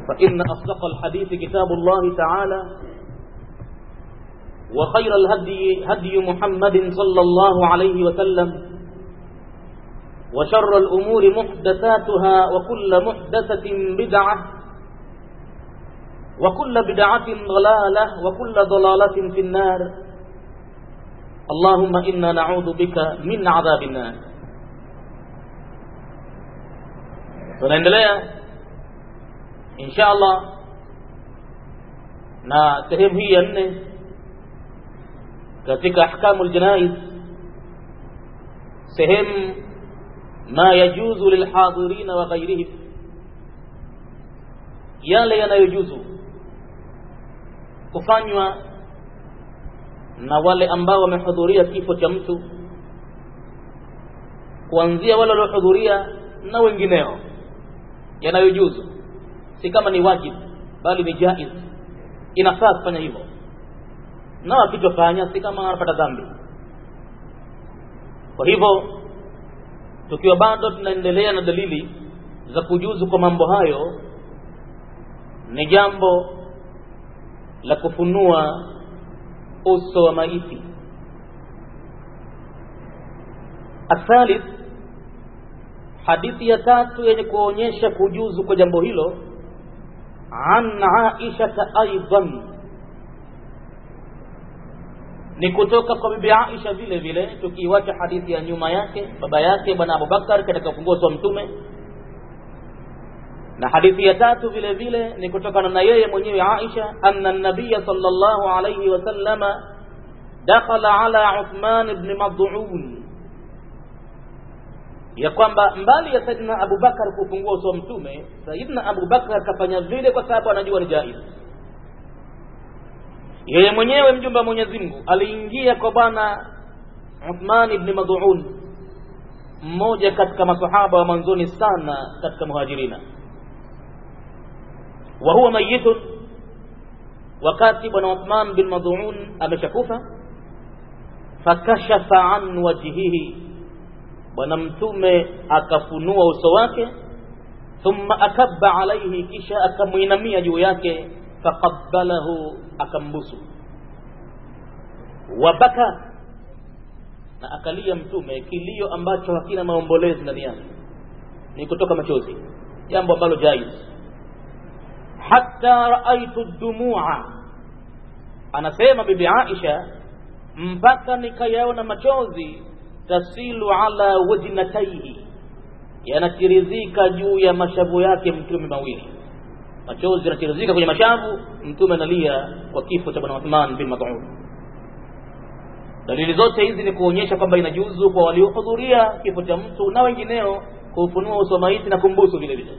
فإن أصدق الحديث كتاب الله تعالى وخير الهدي هدي محمد صلى الله عليه وسلم وشر الأمور محدثاتها وكل محدثة بدعة وكل بدعة ضلالة وكل ضلالة في النار اللهم إنا نعوذ بك من عذاب النار tunaendelea insha Allah na sehemu hii ya nne katika ahkamu ljanaiz sehemu ma yajuzu lilhadirina wa ghairihim yale yanayojuzu kufanywa na wale ambao wamehudhuria kifo cha mtu kuanzia wale waliohudhuria na wengineo yanayojuzu si kama ni wajibu bali ni jaiz inafaa kufanya hivyo na wakitofanya si kama wanapata dhambi kwa hivyo tukiwa bado tunaendelea na dalili za kujuzu kwa mambo hayo ni jambo la kufunua uso wa maiti athalith hadithi ya tatu yenye kuonyesha kujuzu kwa jambo hilo an aishata aidan ni kutoka kwa bibi Aisha vile vile tukiiwacha hadithi ya nyuma yake baba yake bwana Abubakar katika ufunguzi wa mtume na hadithi ya tatu vile vile ni kutokana na yeye mwenyewe Aisha anna nabiya sallallahu alayhi wasallama dakhala ala Uthman ibn Mad'un ya kwamba mbali ya Saidina Abubakar kufungua uso wa mtume Saidina Abubakar kafanya vile kwa sababu anajua ni jaiz yeye mwenyewe mjumbe wa Mwenyezi Mungu aliingia kwa bwana Uthman ibn Mad'un mmoja katika masahaba wa mwanzoni sana katika muhajirina wa huwa mayitun wakati bwana Uthman bin Mad'un ameshakufa fakashafa an wajhihi bwana mtume akafunua uso wake thumma akabba alaihi kisha akamuinamia juu yake faqabbalahu akambusu wabaka na akalia mtume kilio ambacho hakina maombolezi ndani yake ni kutoka machozi jambo ambalo jaiz hatta raaitu dumua anasema bibi Aisha mpaka nikayaona machozi tasilu ala wajnataihi yanatirizika juu ya mashavu yake mtume mawili machozi yanatirizika kwenye mashavu mtume analia kwa kifo cha bwana Uthman bin Mad'un dalili zote hizi ni kuonyesha kwamba inajuzu kwa waliohudhuria kifo cha mtu na wengineo kuufunua uso wa maiti na kumbusu vile vile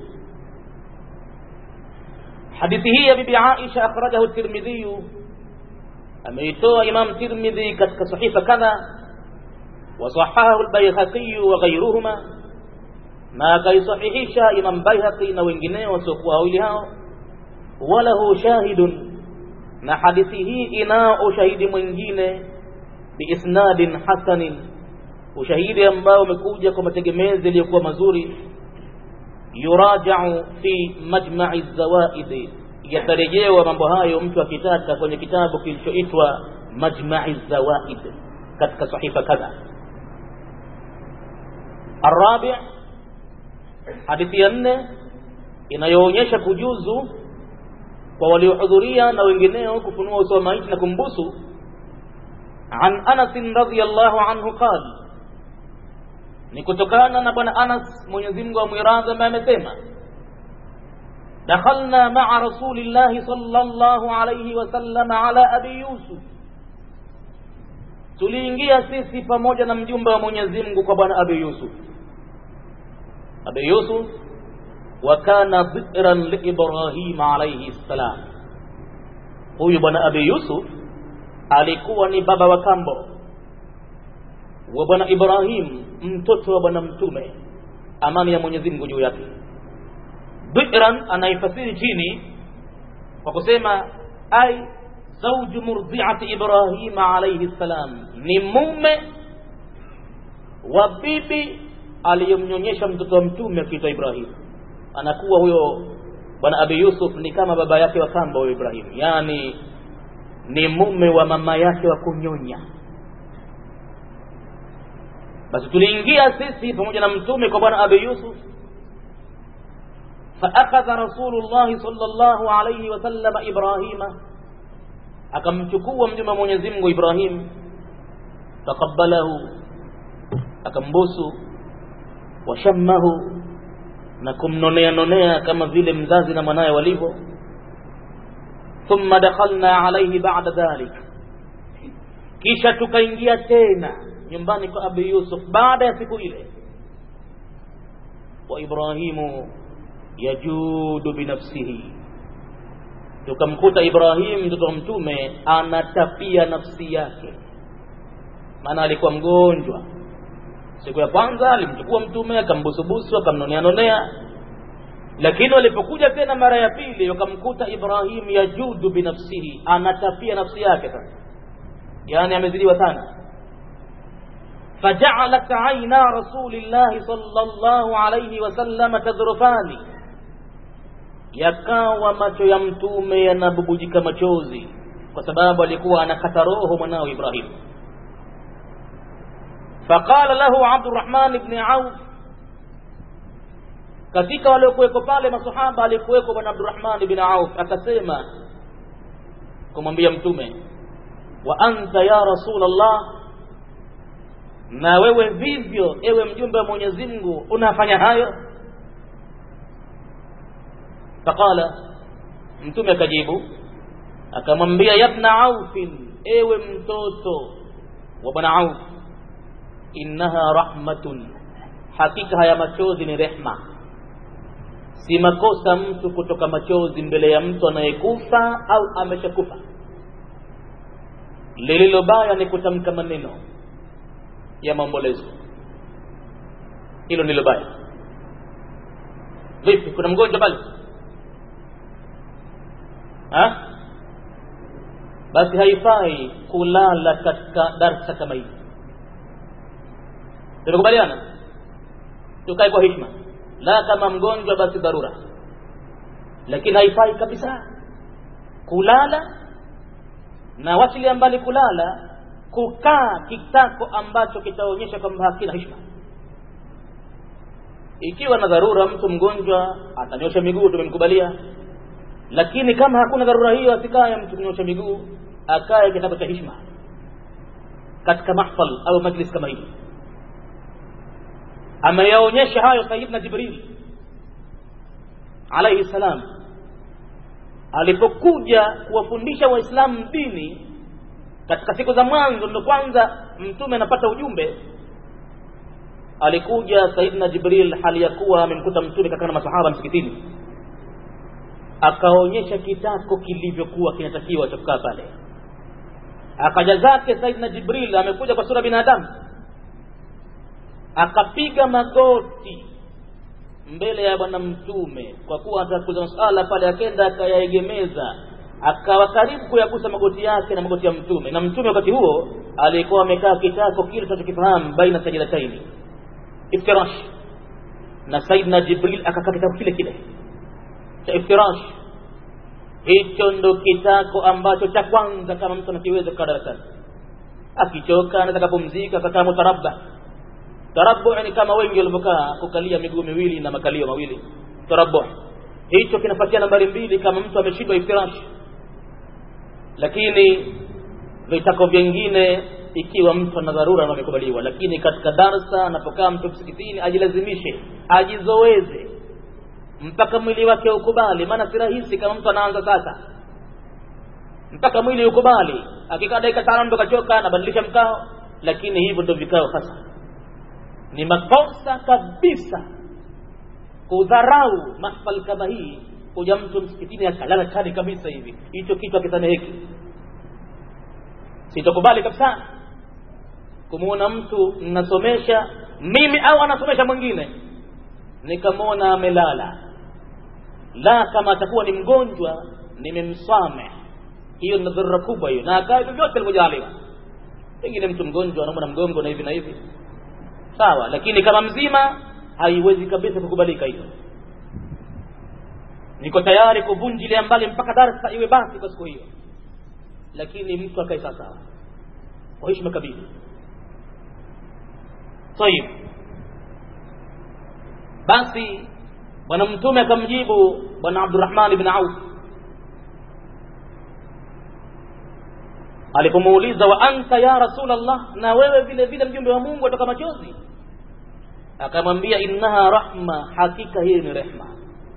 hadithi hii ya bibi Aisha akhrajahu Tirmidhi ameitoa Imam Tirmidhi katika sahifa kadha وصححه البيهقي وغيرهما na akaisahihisha Imam Baihaqi na wengineo wasiokuwa wawili hao walahu shahidun na hadithi hii inao ushahidi mwingine biisnadin hasanin ushahidi ambao umekuja kwa mategemezi yaliyokuwa mazuri yurajau fi majma'i zawaid yatarejewa mambo hayo mtu akitaka kwenye kitabu kilichoitwa majma'i zawaid katika sahifa kadha الرابع hadithi ya nne inayoonyesha kujuzu kwa waliohudhuria na wengineo kufunua uso wa maiti na kumbusu an Anas radhiyallahu anhu qal ni kutokana na bwana Anas Mwenyezi Mungu amwiradhi ambaye amesema dakhalna ma'a rasulillahi sallallahu alayhi wasallam ala abi yusuf tuliingia sisi pamoja na mjumbe wa Mwenyezi Mungu kwa bwana abi yusuf abi yusuf wa kana dhikran li ibrahim alayhi salam huyu bwana abi yusuf alikuwa ni baba wa kambo wa bwana ibrahim mtoto wa bwana mtume amani ya mwenyezi mungu juu yake dhikran anaifasiri chini kwa kusema ai zauju murdiati ibrahima alayhi salam ni mume wa bibi aliyemnyonyesha mtoto wa mtume akiitwa ibrahim anakuwa huyo bwana abi yusuf ni kama baba yake wa kambo wa ibrahim yaani ni mume wa mama yake wa kunyonya basi tuliingia sisi pamoja na mtume kwa bwana abi yusuf faakadha rasulullahi salllahu alaihi wasallama ibrahima akamchukua mjumbe wa mwenyezi mungu ibrahim taqabbalahu akambusu washammahu na kumnonea nonea kama vile mzazi na mwanaye walivyo thumma dakhalna alaihi ba'da dhalik kisha tukaingia tena nyumbani kwa abi yusuf baada ya siku ile wa ibrahimu yajudu binafsihi tukamkuta ibrahim mtoto wa mtume anatapia nafsi yake maana alikuwa mgonjwa siku ya kwanza alimchukua mtume akambusubusu akamnonea nonea lakini walipokuja tena mara ya pili wakamkuta ibrahim yajudu binafsihi anatapia nafsi yake sasa yani amezidiwa sana فجعلت عينا رسول الله صلى الله عليه وسلم تذرفان yakawa macho ya mtume yanabubujika machozi kwa sababu alikuwa anakata roho mwanao ibrahim faqala lahu abdurahman bni auf katika waliokuweko pale masahaba alikuweko bwana abdurahman bni auf akasema kumwambia mtume wa anta ya rasul allah na wewe vivyo ewe mjumbe wa mwenyezi mungu unafanya hayo faqala mtume akajibu akamwambia yabna aufin ewe mtoto wa bwana auf innaha rahmatun hakika haya machozi ni rehma si makosa mtu kutoka machozi mbele ya mtu anayekufa au ameshakufa lililo baya ni kutamka maneno ya maombolezo hilo ndilo baya vipi kuna mgonjwa pale ha? basi haifai kulala katika darsa kama hii tunakubaliana tukae kwa hikma la kama mgonjwa basi dharura lakini haifai kabisa kulala na wachilia mbali kulala kukaa kitako ambacho kitaonyesha kwamba hakina hishma ikiwa na dharura mtu mgonjwa atanyosha miguu tumemkubalia lakini kama hakuna dharura hiyo asikaye mtu kunyosha miguu akae kitako cha hishma katika mahfal au majlis kama hii ameyaonyesha hayo sayidna jibril alaihi salam alipokuja kuwafundisha waislamu dini katika siku za mwanzo ndo kwanza mtume anapata ujumbe alikuja saidna jibril hali ya kuwa amemkuta mtume kakaa na masahaba msikitini akaonyesha kitako kilivyokuwa kinatakiwa cha kukaa pale akaja zake saidna jibril amekuja kwa sura binadamu akapiga magoti mbele ya bwana mtume kwa kuwa atakuza masala pale akenda akayaegemeza akawa karibu kuyagusa magoti yake na magoti ya mtume na mtume wakati huo alikuwa amekaa kitako kile tunachokifahamu baina sajidataini iftirash na saidna jibril akakaa kitako kile kile cha iftirash hicho ndo kitako ambacho cha kwanza kama mtu anakiweza kukaa darasani akichoka anaweza kapumzika akakaa mutarabba tarabu ni kama wengi walivyokaa kukalia miguu miwili na makalio mawili tarabu hicho kinapatia nambari mbili kama mtu ameshindwa iftirash lakini vitako vyengine ikiwa mtu ana dharura amekubaliwa lakini katika darsa anapokaa mtu msikitini ajilazimishe ajizoeze mpaka mwili wake ukubali maana si rahisi kama mtu anaanza sasa mpaka mwili ukubali akikaa dakika tano ndo kachoka anabadilisha mkao lakini hivyo ndo vikao hasa ni makosa kabisa kudharau mahfal kama hii kuja mtu msikitini akalala chani kabisa hivi hicho kichwa kisameheki sitokubali kabisa kumwona mtu nasomesha mimi au anasomesha mwingine nikamwona amelala la kama atakuwa ni mgonjwa nimemsameh hiyo ni dharura kubwa hiyo na akae vyovyote alivyojaliwa pengine mtu mgonjwa anaumwa na mgongo na hivi na hivi sawa lakini kama mzima haiwezi kabisa kukubalika hiyo niko tayari kuvunjilia mbali mpaka darsa iwe basi kwa siku hiyo lakini mtu akae sawasawa kwa heshima kabili tayib basi bwana mtume akamjibu bwana abdurahman ibn auf alipomuuliza wa anta ya rasulallah na wewe vile vile mjumbe wa mungu atoka machozi akamwambia innaha rahma hakika hii ni rehma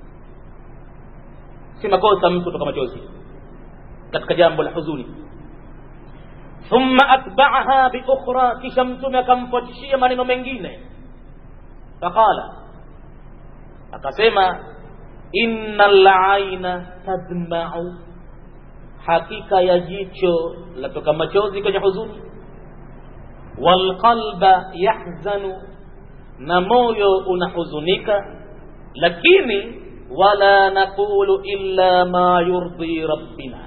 si makosa mtu kutoka machozi katika jambo la huzuni thumma atba'aha bi ukhra kisha mtume akamfuatishia maneno mengine faqala akasema innal aina tadma'u hakika ya jicho latoka machozi kwenye huzuni walqalba yahzanu na moyo unahuzunika lakini wala naqulu illa ma yurdi rabbina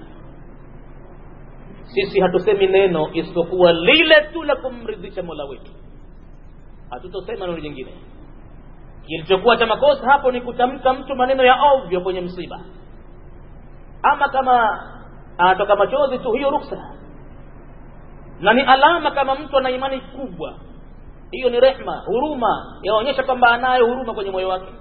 sisi hatusemi neno isipokuwa lile tu la kumridhisha mola wetu hatutosema neno jingine kilichokuwa cha makosa hapo ni kutamka mtu maneno ya ovyo kwenye msiba ama kama anatoka machozi tu hiyo ruksa na ni alama kama mtu ana imani kubwa hiyo ni rehma huruma yaonyesha kwamba anayo huruma kwenye moyo wake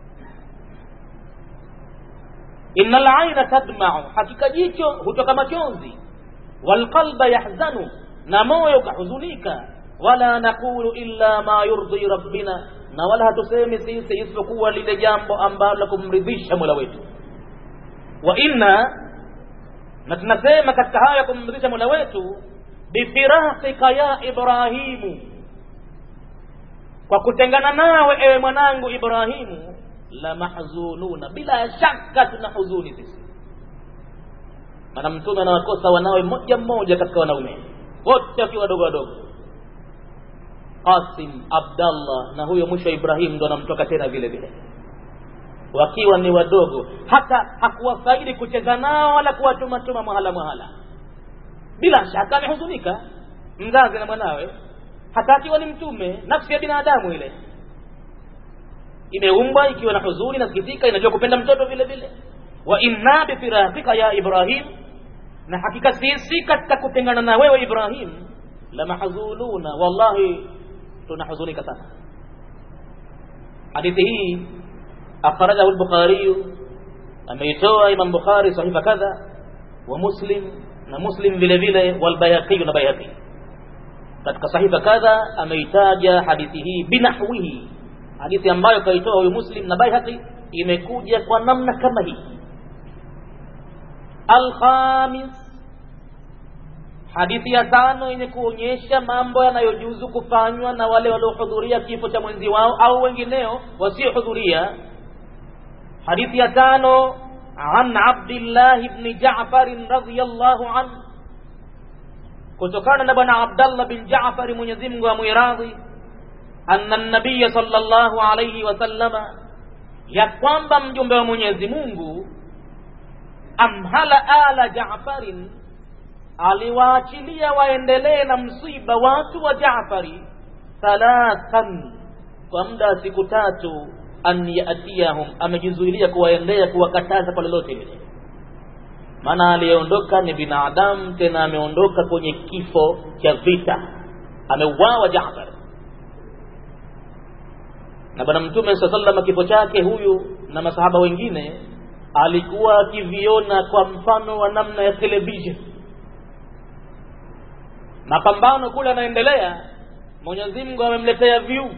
innal aina tadma'u hakika jicho hutoka machozi walqalba yahzanu na moyo ukahuzunika wala naqulu illa ma yurdi rabbina na wala hatusemi sisi isipokuwa lile jambo ambalo kumridhisha mola wetu wa inna na tunasema katika haya kumridhisha mola wetu bifiraqika ya ibrahimu kwa kutengana nawe ewe mwanangu ibrahimu la mahzununa bila shaka tuna huzuni sisi maana mtume anawakosa wanawe mmoja mmoja katika wanaume wote wakiwa wadogo wadogo qasim abdallah na huyo mwisho ibrahim ndo anamtoka tena vile vile wakiwa ni wadogo hata hakuwafaidi kucheza nao wala kuwatumatuma mahala mahala bila shaka amehuzunika mzazi na mwanawe hata akiwa ni mtume nafsi ya binadamu ile imeumbwa ikiwa na huzuni nasikitika inajua kupenda mtoto vile vile wa inna bifiraqika ya ibrahim na hakika sisi katika kutengana na wewe ibrahim la mahzununa wallahi tunahuzunika sana hadithi hii akhrajahu al-bukhari ameitoa imam bukhari sahifa kadha wa muslim na muslim vile vile wal bayhaqi na bayhaqi katika sahifa kadha ameitaja hadithi hii binahwihi hadithi ambayo kaitoa huyu muslim na bayhaqi imekuja kwa namna kama hii alkhamis hadithi ya tano yenye kuonyesha mambo yanayojuzu kufanywa na wale waliohudhuria kifo cha mwenzi wao au wengineo wasiohudhuria hadithi ya tano an abdillahi bni jafarin radiallahu anhu kutokana na bwana abdallah bin jafari mwenyezi mungu amwiradhi anna nabiya sallallahu alayhi wasallama ya kwamba mjumbe wa mwenyezi mungu amhala ala jafarin aliwaachilia waendelee na msiba watu wa jafari thalathan kwa muda wa siku tatu an yatiyahum amejizuilia kuwaendea kuwakataza kwa lolote lile maana aliyeondoka ni binadamu tena ameondoka kwenye kifo cha vita ameuawa jafar na bwana mtume saa salama kifo chake huyu na masahaba wengine alikuwa akiviona kwa mfano wa namna ya television mapambano kule yanaendelea mwenyezi mungu amemletea view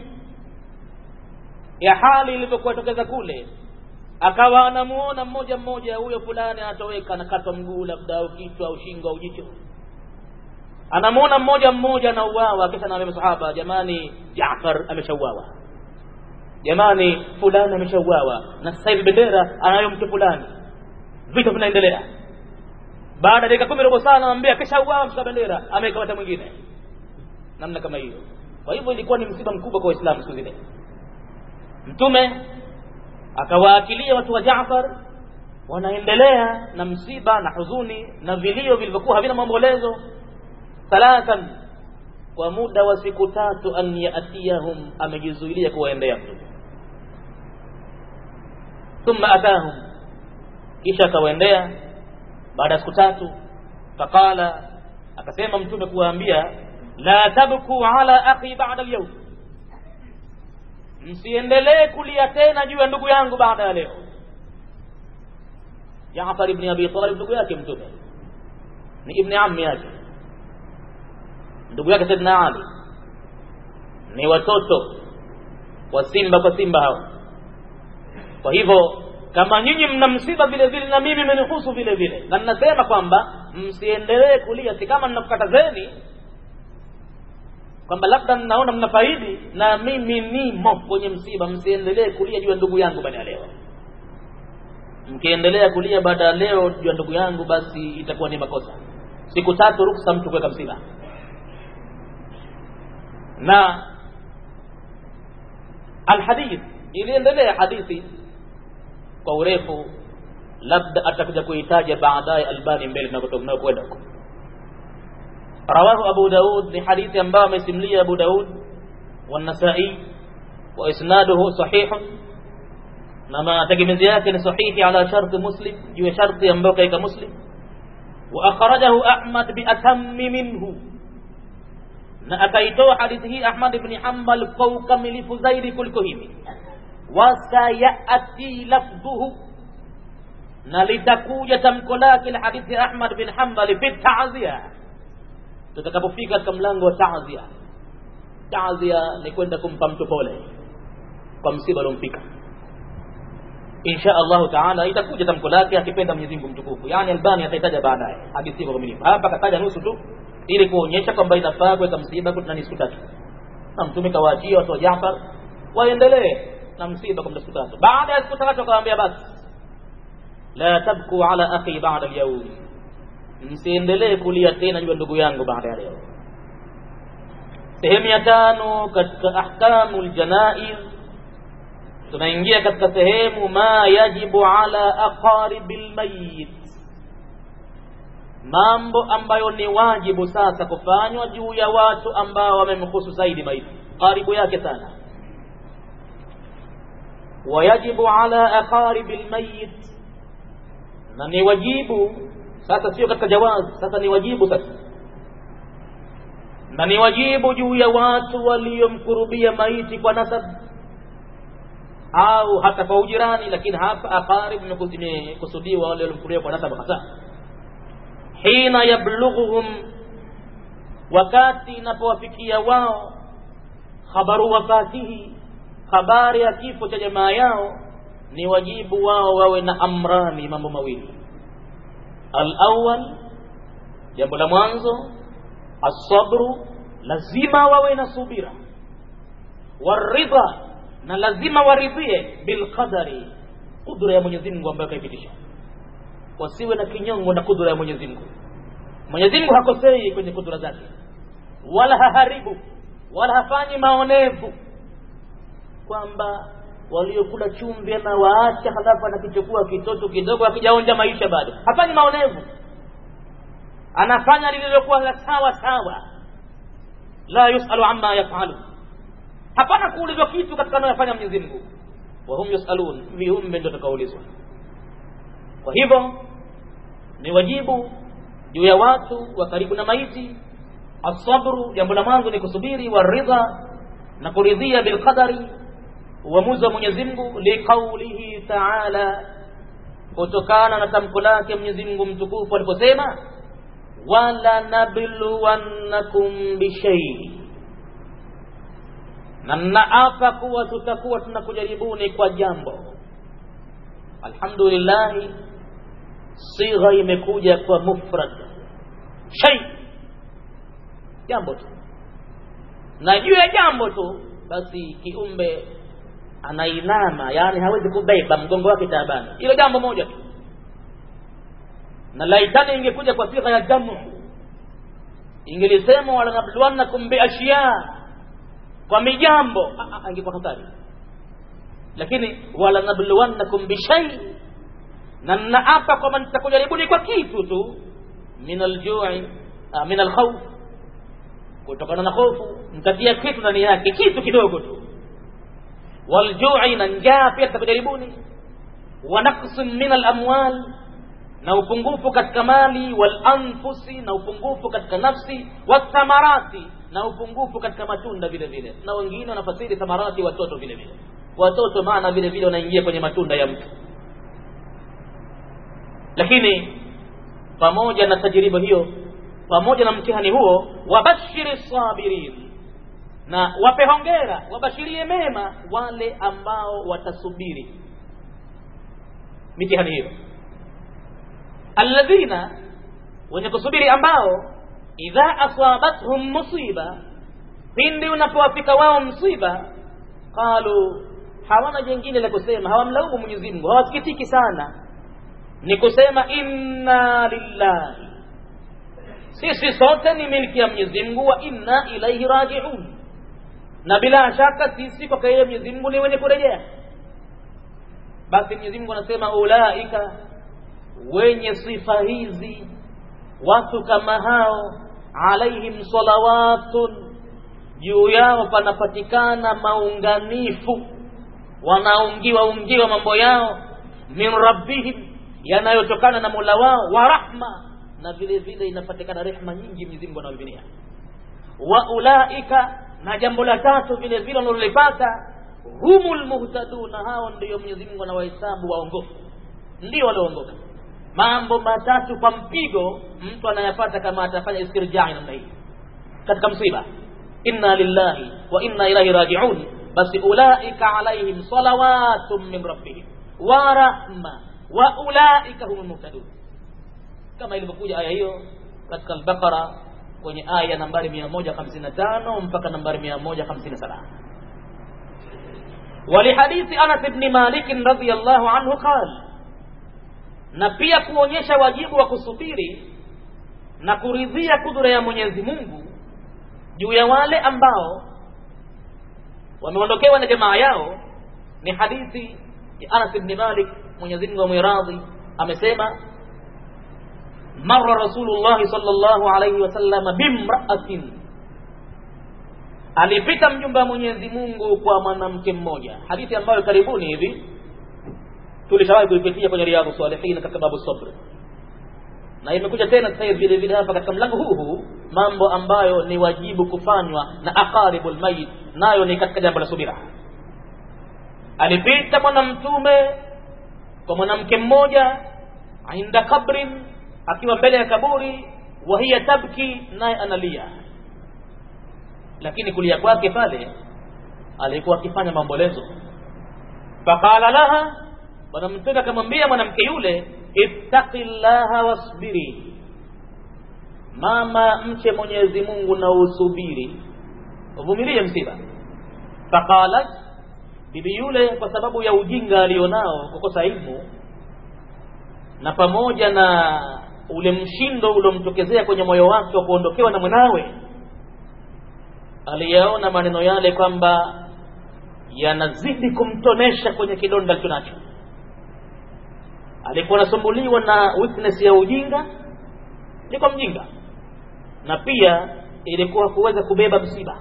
ya hali ilivyokuwa tokeza kule akawa anamuona mmoja mmoja huyo fulani anatoweka anakatwa mguu labda au kichwa au shingo au jicho anamuona mmoja mmoja anauawa kisha anaambia masahaba jamani jafar ameshauawa jamani fulani ameshauawa na sasa hivi bendera anayo mtu fulani vita vinaendelea baada ya dakika kumi robo saa anamwambia kishauawa mshika bendera amekamata mwingine namna kama hiyo kwa hivyo ilikuwa ni msiba mkubwa kwa waislamu siku zile mtume akawaakilia watu wa Jaafar wanaendelea na msiba na huzuni na vilio vilivyokuwa havina maombolezo thalathan kwa muda wa siku tatu an yatiyahum amejizuilia kuwaendea mtume thumma atahum kisha akawaendea baada ya siku tatu faqala akasema mtume kuwaambia la tabku ala akhi ba'da al-yawm msiendelee kulia tena juu ya ndugu yangu baada ya leo Jaafar ibn Abi Talib ndugu yake mtume ni ibn ammi yake ndugu yake Saidina Ali ni watoto wa simba kwa simba hao kwa hivyo kama nyinyi mna msiba vile vile na mimi imenihusu vile vile na ninasema kwamba msiendelee kulia si kama ninakukatazeni kwamba labda mnaona mnafaidi na mimi nimo kwenye msiba msiendelee kulia juu ya ndugu yangu baada ya leo mkiendelea kulia baada ya leo juu ya ndugu yangu basi itakuwa ni makosa siku tatu ruksa mtu kuweka msiba na alhadith iliendelea hadithi kwa urefu labda atakuja kuitaja baadaye albani mbele tunakotoka kwenda huko رواه أبو داود لحديث أنباء مسملي أبو داود والنسائي وإسناده صحيح نما تجمزيات صحيح على شرط مسلم جوا شرط أنباء كيك مسلم وأخرجه أحمد بأتم منه na akaitoa hadithi hii Ahmad ibn Hanbal kwa ukamilifu zaidi kuliko hivi wasayati lafdhuhu na litakuja tamko lake la hadithi Ahmad bin Hanbal fi ta'ziya tutakapofika katika mlango wa ta'ziya ta'ziya ni kwenda kumpa mtu pole kwa msiba uliomfika insha Allah taala itakuja tamko lake akipenda Mwenyezi Mungu mtukufu yani Albani ataitaja baadaye hadithi kwa kamilifu hapa kataja nusu tu ili kuonyesha kwamba inafaa kuweka msiba kuna siku tatu na mtume kawaachia watu wa Jaafar waendelee na msiba kwa siku tatu baada ya siku tatu akawaambia basi la tabku ala akhi ba'da al-yawm msiendelee kulia tena juu ya ndugu yangu baada ya leo sehemu ya tano katika ahkamul janaiz tunaingia katika sehemu ma yajibu ala aqaribil mayyit mambo ambayo ni wajibu sasa kufanywa juu ya watu ambao wamemhusu zaidi maiti karibu yake sana wayajibu ala aqaribil mayyit na ni wajibu sasa sio katika jawazi sasa ni wajibu sasa na ni wajibu juu ya watu waliomkurubia maiti kwa nasab au hata kwa ujirani lakini hapa aqarib imekusudiwa wale waliomkurubia kwa nasab hasa hina yablughuhum wakati inapowafikia wao khabaru wafatihi habari ya kifo cha jamaa yao ni wajibu wao wawe na amrani mambo mawili alawal jambo la mwanzo asabru lazima wawe na subira waridha na lazima waridhie bilqadari kudra ya Mwenyezi Mungu ambayo kaipitisha wasiwe na kinyongo na kudra ya Mwenyezi Mungu Mwenyezi Mungu hakosei kwenye kudra zake wala haharibu wala hafanyi maonevu kwamba waliokula chumvi na waacha halafu anakichukua kitoto kidogo akijaonja maisha bado hafanyi maonevu anafanya lililokuwa la sawa sawa la yusalu amma yafalu hapana kuulizwa kitu katika anayofanya Mwenyezi Mungu wa hum yusalun viumbe ndio tutakaulizwa kwa hivyo ni wajibu juu ya watu wa karibu na maiti asabru jambo la mwanzo ni kusubiri waridha na kuridhia bilqadari uamuzi wa Mwenyezi Mungu liqaulihi ta'ala kutokana na tamko lake Mwenyezi Mungu mtukufu aliposema wala nabluwannakum bishai na naapa kuwa tutakuwa tunakujaribuni kwa jambo alhamdulillah sigha imekuja kwa mufrad shay jambo tu na juu ya jambo tu basi kiumbe anainama yani hawezi kubeba mgongo wake taabani hilo jambo moja tu na laitani ingekuja kwa sigha ya jamu ingelisema wala nabluwannakum biashya kwa mijambo angekuwa hatari lakini wala nabluwannakum bishai na naapa kwamba nitakujaribuni kwa kitu tu min aljui min alkhawf kutokana na hofu mtatia kitu ndani yake kitu kidogo tu waljui na njaa pia tutakujaribuni wa naqsin min alamwal na upungufu katika mali wal anfusi na upungufu katika nafsi wathamarati na upungufu katika matunda vile vile na wengine wanafasiri thamarati watoto vile vile watoto maana vile vile wanaingia kwenye matunda ya mtu lakini pamoja na tajriba hiyo pamoja na mtihani huo wabashiri sabirin na wape hongera wabashirie mema wale ambao watasubiri mitihani hiyo alladhina wenye kusubiri ambao idha asabathum musiba pindi unapowafika wao msiba qalu hawana jengine la kusema hawamlaumu mwenyezi mungu hawasikitiki sana ni kusema inna lillahi sisi sote ni milki ya mwenyezi mungu wa inna ilaihi rajiun na bila shaka sisi kwake yeye mwenyezi mungu ni wenye kurejea basi mwenyezi mungu anasema ulaika wenye sifa hizi watu kama hao alaihim salawatun juu yao panapatikana maunganifu wanaungiwa ungiwa mambo yao min rabbihim yanayotokana na mola wao wa rahma na vile vile inapatikana rehma nyingi Mwenyezi Mungu anawavinia wa ulaika na jambo la tatu vile vile wanalolipata humul muhtaduna hao ndio Mwenyezi Mungu anawahesabu waongofu ndio walioongoka mambo matatu kwa mpigo mtu anayapata kama atafanya istirjai namna hii katika msiba inna lillahi wa inna ilaihi rajiun basi ulaika alaihim salawatun min rabbihim wa rahma wa ulaika humul muhtadun kama ilivyokuja aya hiyo katika al-Baqara kwenye aya nambari 155 mpaka nambari 157 ولحديث أنس بن مالك رضي الله عنه قال na pia kuonyesha wajibu wa kusubiri na kuridhia kudura ya Mwenyezi Mungu juu ya wale ambao wameondokewa na jamaa yao ni hadithi ya Anas ibn Malik Mwenyezi Mungu amwiradhi amesema marra Rasulullah sallallahu alayhi wasallam bimra'atin alipita mjumbe wa Mwenyezi Mungu kwa mwanamke mmoja hadithi ambayo karibuni hivi tulishawahi kuipitia kwenye riadhu salihin katika babu sabr na imekuja tena sasa hivi vile vile hapa katika mlango huu huu mambo ambayo ni wajibu kufanywa na aqaribul mayit nayo ni katika jambo la subira alipita mwanamtume kwa mwanamke mmoja inda kabrin akiwa mbele ya kaburi wa hiya tabki naye analia lakini kulia kwake pale alikuwa akifanya maombolezo faqala laha bwana mtume akamwambia mwanamke yule ittaqillaha wasbiri mama mche mwenyezi mungu na usubiri uvumilie msiba faqalat bibi yule kwa sababu ya ujinga alionao kukosa ilmu na pamoja na ule mshindo uliomtokezea kwenye moyo wake wa kuondokewa na mwanawe aliyaona maneno yale kwamba yanazidi kumtonesha kwenye kidonda alichonacho alikuwa anasumbuliwa na weakness ya ujinga ilikuwa mjinga na pia ilikuwa kuweza kubeba msiba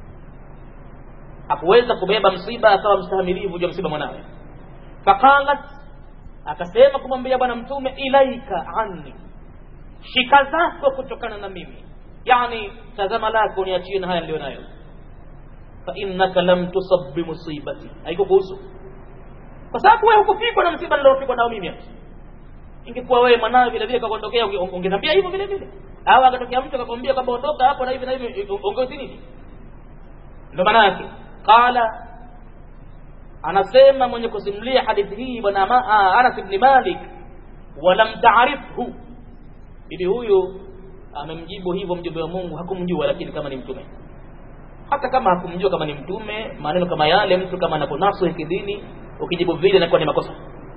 hakuweza kubeba msiba akawa mstahamilivu juu ya msiba mwanawe faqalat akasema kumwambia bwana mtume ilaika anni shika zako kutokana na mimi yani tazama lako niachie na haya niliyo nayo fa innaka lam tusab bimusibati haikukuhusu kwa sababu wewe hukufikwa na msiba niliofikwa nao mimi ingekuwa wewe mwanawe vile vile kakondokea ungeniambia hivyo vile vile au akatokea mtu akakwambia kwamba ondoka hapo na hivi na hivi ongezi nini ndio maana yake qala anasema mwenye kusimulia hadithi hii bwana Anas ibn Malik walam taarifhu bibi huyu amemjibu hivyo mjumbe wa Mungu hakumjua lakini kama ni mtume hata kama hakumjua kama ni mtume maneno kama yale mtu kama anaponasu kidini ukijibu vile inakuwa ni makosa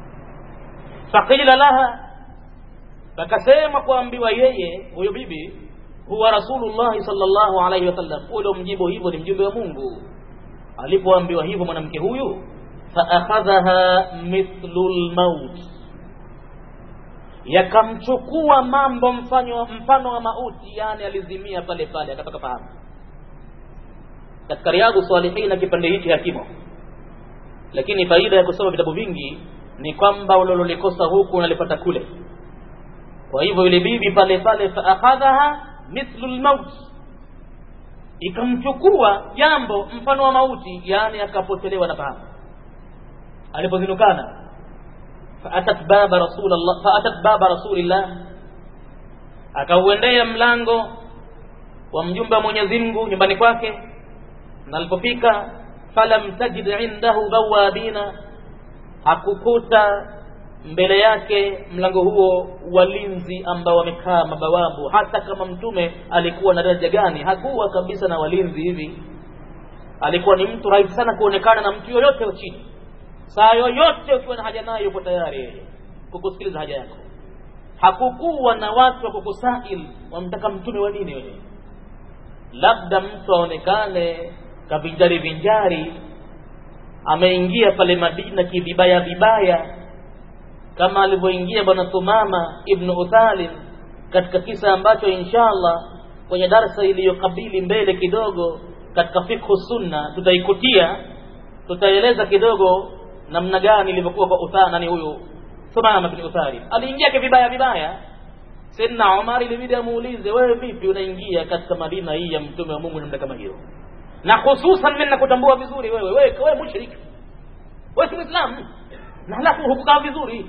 faqila laha pakasema kuambiwa yeye huyo bibi huwa rasulullah sallallahu alaihi wasallam ule mjibu hivyo ni mjumbe wa Mungu alipoambiwa hivyo mwanamke huyu faakhadhaha mithlu lmaut yakamchukua mambo mfano mfano wa mauti yani alizimia pale pale akatoka fahamu katika riadhu salihin na kipande hichi hakimo lakini faida ya kusoma vitabu vingi ni kwamba ulilolikosa huku unalipata kule kwa hivyo yule bibi pale pale faakhadhaha mithlu lmaut ikamchukua jambo mfano wa mauti yani akapotelewa na fahamu alipozinukana faatat baba rasulallah faatat baba rasulillah akauendea mlango wa mjumbe wa mwenyezi mungu nyumbani kwake na alipofika falam tajid indahu bawabina hakukuta mbele yake mlango huo walinzi ambao wamekaa mabawabu hata kama mtume alikuwa na daraja gani hakuwa kabisa na walinzi hivi alikuwa ni mtu rahisi sana kuonekana na mtu yoyote wa chini saa yoyote ukiwa na haja naye yuko tayari yeye kukusikiliza haja yako hakukuwa na watu wa kukusail wamtaka mtume wa nini wewe labda mtu aonekane kavinjari vinjari ameingia pale madina kivibaya vibaya kama alivyoingia bwana thumama ibnu uthalin katika kisa ambacho inshallah kwenye darsa iliyokabili mbele kidogo katika fikhu sunna tutaikutia tutaeleza kidogo namna gani ilivyokuwa kwa utha nani huyu thumama bin uthalin aliingia kivibaya vibaya Sayyidina Umar ilibidi amuulize, wewe vipi unaingia katika Madina hii ya mtume wa Mungu namna kama hiyo, na hususan mimi nakutambua vizuri wewe, wewe wewe mushrik, wewe si Muislamu, na halafu hukukaa vizuri.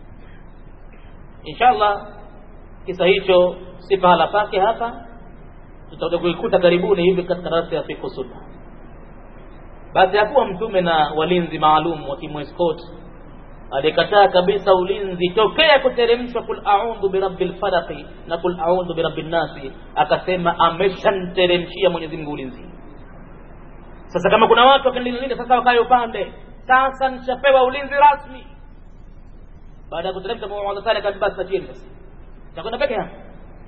Inshallah kisa hicho si pahala pake hapa, tutakuja kuikuta karibuni hivi katika darasa ya fiqh sunna. Basi hakuwa mtume na walinzi maalum wakimwescort alikataa kabisa ulinzi tokea kuteremshwa kul audhu birabbil falaqi na kul audhu birabbin nasi akasema ameshamteremshia Mwenyezi Mungu ulinzi sasa kama kuna watu wakanilinda sasa wakae upande sasa nishapewa ulinzi rasmi baada ya kuteremsha muadhatani akaniba sajili sasa takwenda peke yangu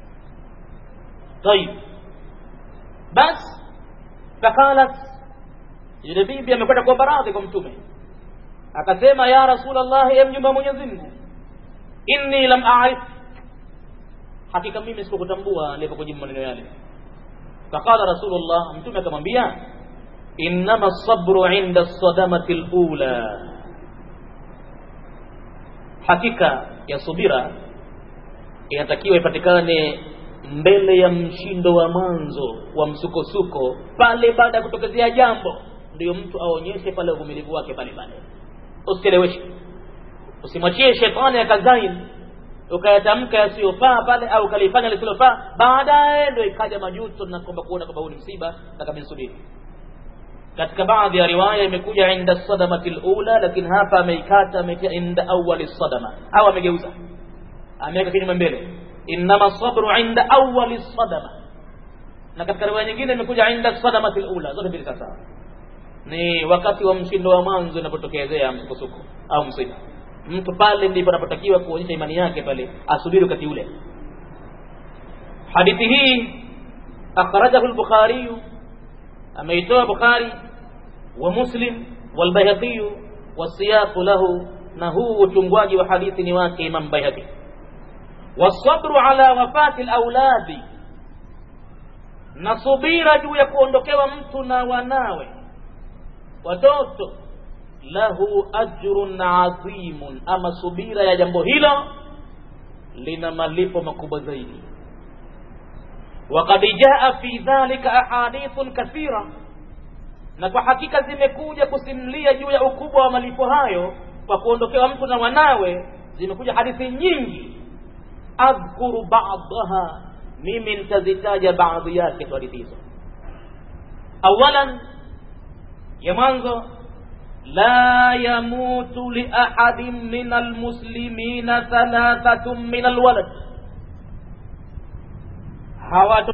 tayib bas fakalat yule bibi amekwenda kuomba radhi kwa mtume akasema ya rasulullah ya mjumbe wa Mwenyezi Mungu inni lam a'rif hakika mimi sikukutambua alipokujibu maneno yale faqala rasulullah mtume akamwambia innama sabru inda sadamati alula hakika ya subira inatakiwa ipatikane mbele ya mshindo wa mwanzo wa msukosuko pale baada ya kutokezea jambo ndio mtu aonyeshe pale uvumilivu wake pale pale usicheleweshe usimwachie shetani akazain ukayatamka yasiyofaa pale au ukalifanya lisilofaa baadaye ndio ikaja majuto na kwamba kuona kwamba huu ni msiba takaminsubiri katika baadhi ya riwaya imekuja inda sadamati lula lakini hapa ameikata ametia inda awali sadama au amegeuza ameweka kinyume mbele innama sabru inda awali sadama na katika riwaya nyingine imekuja inda sadamati lula zote mbili sawasawa ni wakati wa mshindo wa mwanzo inapotokezea msukosuko au msiba mtu pale ndipo anapotakiwa kuonyesha imani yake pale asubiri wakati ule hadithi hii akhrajahu al-bukhari ameitoa bukhari wa muslim walbayhaqi wasiyaq lahu na huu uchungwaji wa hadithi ni wake imam bayhaqi wasabru ala wafati al-auladi na subira juu ya kuondokewa mtu na wanawe watoto lahu ajrun adhimun ama subira ya jambo hilo lina malipo makubwa zaidi وقد جاء في ذلك أحاديث كثيرة na kwa hakika zimekuja kusimulia juu ya ukubwa wa malipo hayo kwa kuondokewa mtu na wanawe zimekuja hadithi nyingi adhkuru ba'daha mimi nitazitaja baadhi yake tu hadithi hizo awalan ya mwanzo la yamutu li ahadin min almuslimina thalathatun min alwalad hawato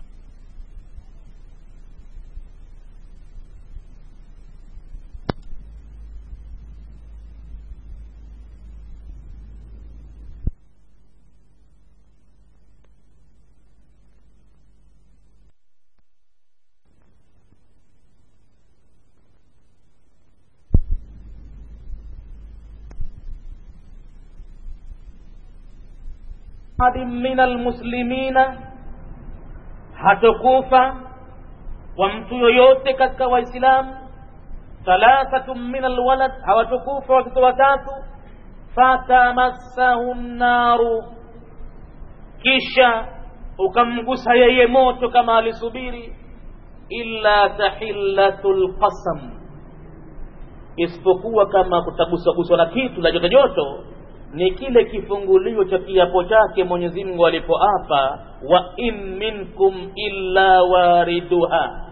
ahadin min almuslimina hatokufa kwa mtu yoyote katika waislamu thalathatun min alwalad hawatokufa watoto watatu fatamassahu nnaru kisha ukamgusa yeye moto kama alisubiri illa tahillatul qasam isipokuwa kama kutaguswaguswa na kitu la joto joto ni kile kifungulio cha kiapo chake mwenyezi mungu alipoapa wa in minkum illa wariduha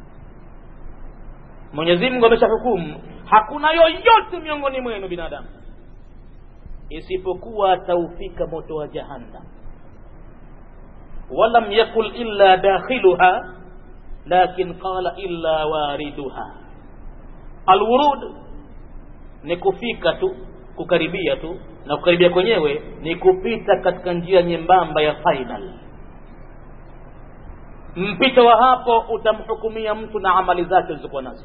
mwenyezi mungu ameshahukumu hakuna yoyote miongoni mwenu binadamu isipokuwa ataufika moto wa jahannam walam yakul illa dakhiluha lakin qala illa wariduha alwurud ni kufika tu kukaribia tu na kukaribia kwenyewe ni kupita katika njia nyembamba ya final mpito wa hapo utamhukumia mtu na amali zake alizokuwa nazo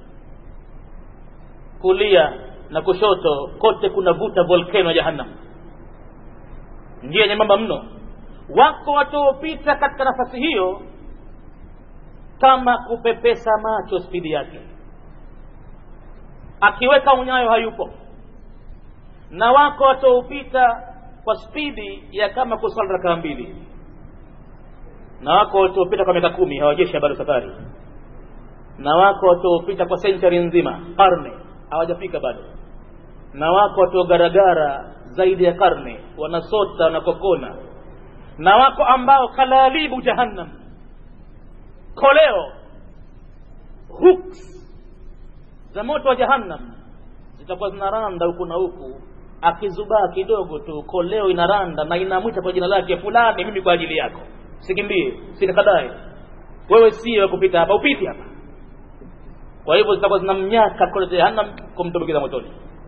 kulia na kushoto kote kuna vuta volkeno ya jahannam njia nyembamba mno wako wataopita katika nafasi hiyo kama kupepesa macho spidi yake akiweka unyayo hayupo na wako wataopita kwa spidi ya kama kusali rakaa mbili na wako wataopita kwa miaka kumi hawajeshi bado safari na wako wataopita kwa senchari nzima karne hawajafika bado na wako wataogaragara zaidi ya karne wanasota wanakokona na wako ambao kalalibu jahannam koleo hooks za moto wa jahannam zitakuwa zinaranda huku na huku akizubaa kidogo tu koleo inaranda na inamwita kwa jina lake fulani mimi kwa ajili yako sikimbie sinikadae wewe sio wa kupita hapa upiti hapa kwa hivyo zitakuwa zinamnyaka kule jahannam kumtumbukiza motoni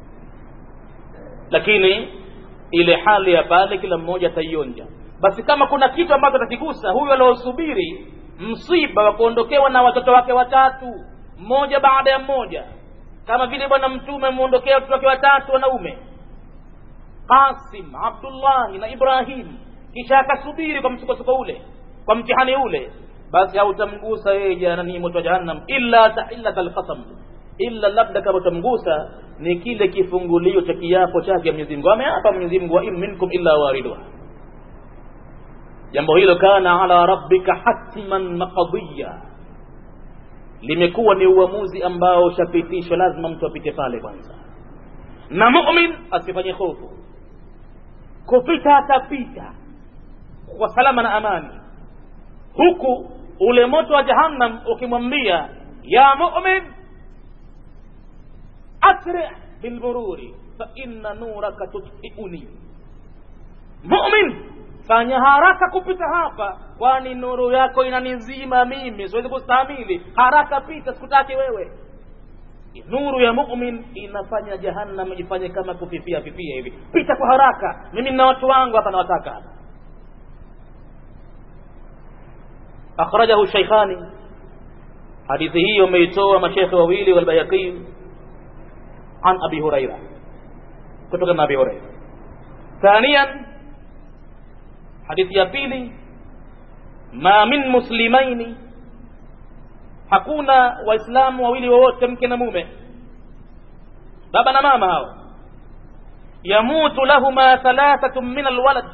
lakini ile hali ya pale kila mmoja ataionja basi kama kuna kitu ambacho atakigusa huyu aliosubiri msiba wa kuondokewa na watoto wake watatu mmoja baada ya mmoja kama vile bwana mtume ameondokea watoto wake watatu wanaume qasim abdullahi na ibrahim kisha akasubiri kwa msukosuko ule kwa mtihani ule basi hautamgusa yeye janani moto wa jahannam illa tahillat alqasam illa labda kama utamgusa ni kile kifungulio cha kiapo chake Mwenyezi Mungu ameapa Mwenyezi Mungu wa in minkum illa wariduha jambo hilo kana ala rabbika hatman maqdiya limekuwa ni uamuzi ambao ushapitishwa lazima mtu apite pale kwanza na mu'min asifanye hofu kupita atapita kwa salama na amani huku ule moto wa jahannam ukimwambia ya mu'min asri bilmururi fa inna nuraka tutfiuni mu'min fanya haraka kupita hapa kwani nuru yako inanizima mimi siwezi kustahimili haraka pita sikutaki wewe nuru ya mu'min inafanya jahannam ifanye kama kufifia fifia hivi pita kwa haraka mimi na watu wangu hapa nawataka hapa akhrajahu shaykhani hadithi hii wameitoa mashekhe wawili walbayaqi an abi huraira kutoka na abi huraira thaniyan hadithi ya pili ma min muslimaini hakuna waislamu wawili wowote mke na mume baba na mama hao yamutu lahuma thalathatu min alwalad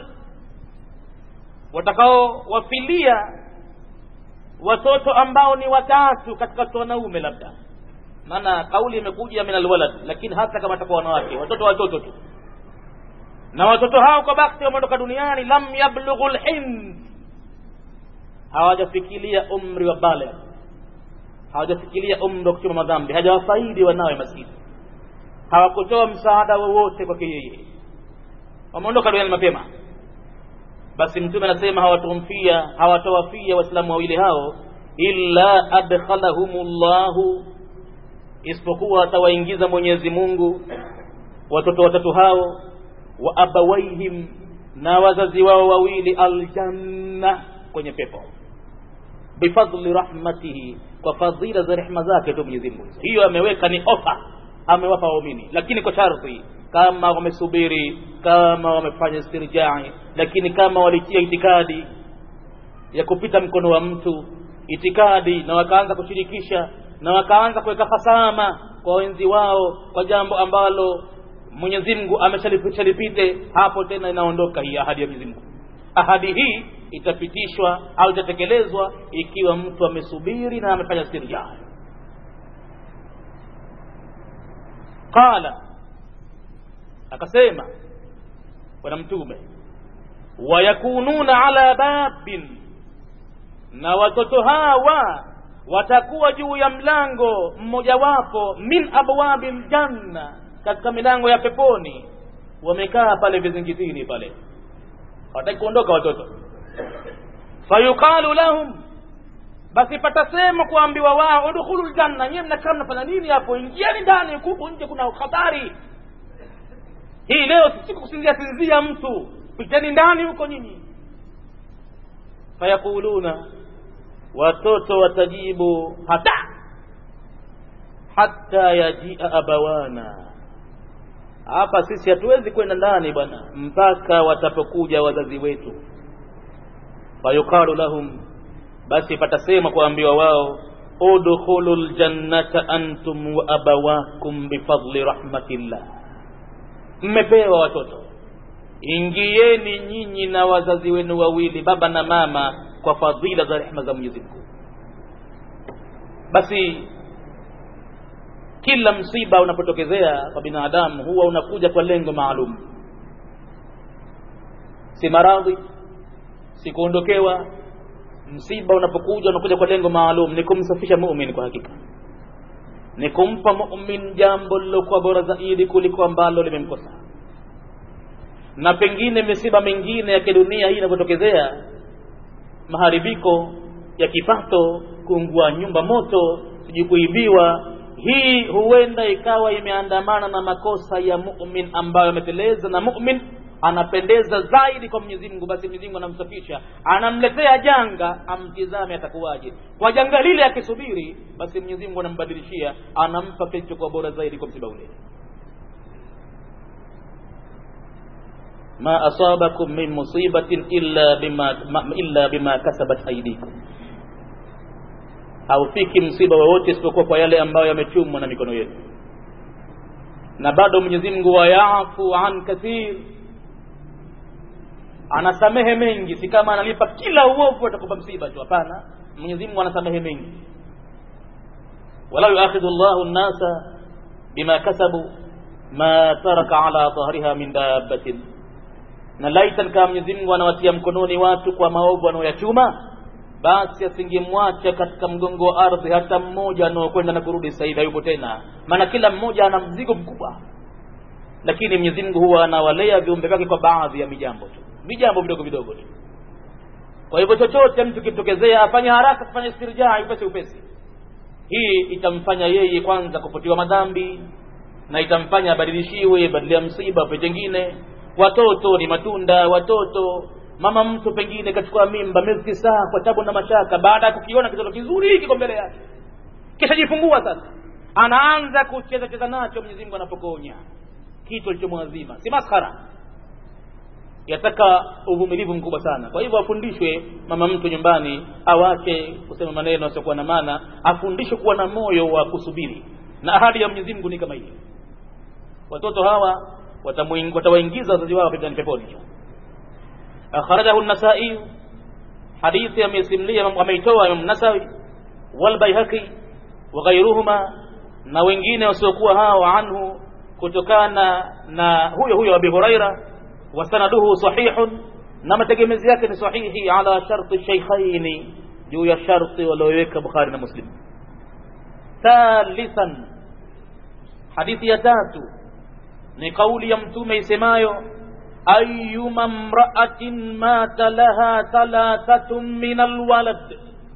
watakao wafilia watoto ambao ni watatu katika watoto wanaume labda maana kauli imekuja min alwalad lakini hata kama atakuwa wanawake watoto watoto tu na watoto hao kwa bakti wameondoka duniani lam yablughu lhind hawajafikilia umri wa baligh hawajafikilia umri wa kuchuma madhambi hajawafaidi wanawe maskini hawakutoa msaada wowote kwake yeye wameondoka duniani mapema basi mtume anasema hawatomfia hawatawafia waislamu wawili hao illa adkhalahumullahu isipokuwa atawaingiza mwenyezi mungu watoto watatu hao wa abawaihim na wazazi wao wawili aljanna kwenye pepo bifadli rahmatihi kwa fadhila za rehma zake tu Mwenyezi Mungu hiyo ameweka ni ofa amewapa waumini lakini kwa sharti kama wamesubiri kama wamefanya istirjai lakini kama walitia itikadi ya kupita mkono wa mtu itikadi na wakaanza kushirikisha na wakaanza kuweka hasama kwa wenzi wao kwa jambo ambalo Mwenyezi Mungu ameshalipite hapo tena inaondoka hii ahadi ya Mwenyezi Mungu ahadi hii itapitishwa au itatekelezwa ikiwa mtu amesubiri na amefanya istirjaa qala akasema bwana mtume wayakununa ala babin na watoto hawa watakuwa juu ya mlango mmojawapo min abwabi ljanna katika milango ya peponi wamekaa pale vizingitini pale hawataki kuondoka watoto fayuqalu lahum basi patasema kuambiwa wao udkhulu ljanna nyiwe mnakaa mnafanya nini hapo ingieni ndani huku nje kuna hatari hii leo si kusinzia sinzia mtu piteni ndani huko nyinyi fayaquluna watoto watajibu hata hata yajia abawana hapa sisi hatuwezi kwenda ndani bwana mpaka watapokuja wazazi wetu fayuqalu lahum basi patasema kuambiwa wao udkhulu ljannata antum wa abawakum bifadli rahmatillah mmepewa watoto ingieni nyinyi na wazazi wenu wawili baba na mama kwa fadhila za rehma za mwenyezi mungu basi kila msiba unapotokezea kwa binadamu huwa unakuja kwa lengo maalum si maradhi si kuondokewa msiba unapokuja unakuja kwa lengo maalum ni kumsafisha mumin kwa hakika ni kumpa mumin jambo lilokuwa bora zaidi kuliko ambalo limemkosa na pengine misiba mingine ya kidunia hii inavyotokezea maharibiko ya kipato kuungua nyumba moto sijui kuibiwa hii huenda ikawa imeandamana na makosa ya mumin ambayo ameteleza na mumin anapendeza zaidi kwa Mwenyezi Mungu, basi Mwenyezi Mungu anamsafisha, anamletea janga, amtizame atakuwaje. Kwa janga lile akisubiri, basi Mwenyezi Mungu anambadilishia, anampa kilichokuwa bora zaidi kwa msiba ule. ma asabakum min musibatin illa bima ma, illa bima kasabat aydikum, haufiki msiba wowote isipokuwa kwa yale ambayo yamechumwa na mikono yetu. Na bado Mwenyezi Mungu wayafu an kathir anasamehe mengi, si kama analipa kila uovu atakupa msiba tu. Hapana, Mwenyezi Mungu anasamehe mengi. wala yuakhidhu Allahu an-nasa bima kasabu ma taraka ala dhahriha min dabbatin, na laitan kama Mwenyezi Mungu anawatia mkononi watu kwa maovu anayoyachuma, basi asingemwacha katika mgongo wa ardhi hata mmoja anaokwenda na kurudi sasa hivi hayupo tena, maana kila mmoja ana mzigo mkubwa. Lakini Mwenyezi Mungu huwa anawalea viumbe vyake kwa baadhi ya mijambo tu vijambo vidogo vidogo tu. Kwa hivyo chochote mtu kitokezea afanye haraka, kufanya istirjaa upesi upesi. Hii itamfanya yeye kwanza kufutiwa madhambi na itamfanya abadilishiwe badala ya msiba pe jengine. Watoto ni matunda, watoto mama mtu pengine kachukua mimba miezi tisa kwa tabu na mashaka, baada ya kukiona kitoto kizuri kiko mbele yake, kisha jifungua sasa, anaanza kucheza cheza nacho. Mwenyezi Mungu anapokonya kitu alichomwazima, si maskhara yataka uvumilivu mkubwa sana. Kwa hivyo afundishwe mama mtu nyumbani, awache kusema maneno yasiokuwa na maana, afundishwe kuwa na moyo wa kusubiri, na ahadi ya Mwenyezi Mungu ni kama hiyo. Watoto hawa watawaingiza wazazi wao peponi peponi. Akhrajahu an-Nasa'i, hadithi amesimlia ameitoa Imam Nasawi wal Baihaqi wa ghayruhuma, na wengine wasiokuwa hao anhu, kutokana na huyo huyo Abi Huraira wasanaduhu sahihun, na mategemezi yake ni sahihi ala sharti shaykhaini, juu ya sharti walioweka Bukhari na Muslim. Thalithan, hadithi ya tatu ni kauli ya Mtume isemayo ayyuma mra'atin mata laha thalathatun min alwalad,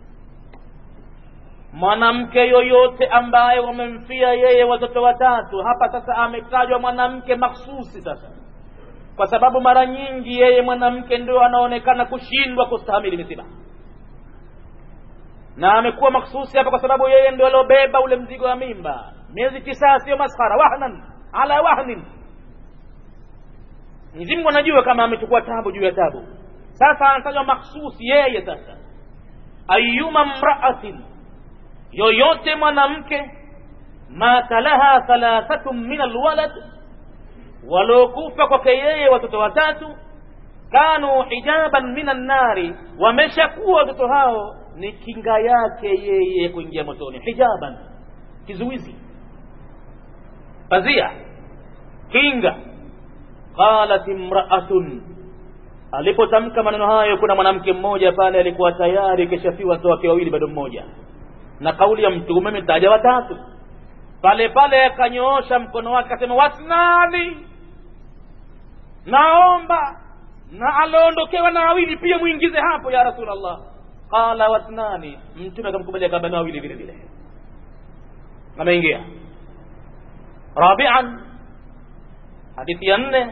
mwanamke yoyote ambaye wamemfia yeye watoto watatu. Hapa sasa ametajwa mwanamke maksusi sasa kwa sababu mara nyingi yeye mwanamke ndio anaonekana kushindwa kustahamili misiba, na amekuwa maksusi hapa kwa sababu yeye ndio aliobeba ule mzigo wa mimba miezi tisa, sio maskhara, wahnan ala wahnin. Mwenyezi Mungu anajua kama amechukua tabu juu ya tabu. Sasa anatajwa maksusi yeye. Sasa ayuma mraatin, yoyote mwanamke, mata laha thalathatun min alwalad waliokufa kwake yeye watoto watatu, kanu hijaban minan nari wameshakuwa watoto hao ni kinga yake yeye kuingia motoni hijaban kizuizi pazia kinga qalat imraatun alipotamka maneno hayo kuna mwanamke mmoja pale alikuwa tayari keshafiwa watoto wake wawili bado mmoja na kauli ya mtume mtaja watatu pale pale akanyoosha mkono wake akasema wasnani naomba na aliondokewa na wawili pia mwingize hapo ya rasulllah qala wasnani mtume akamkubalia kaba na wawili vile vile ameingia rabian hadithi ya nne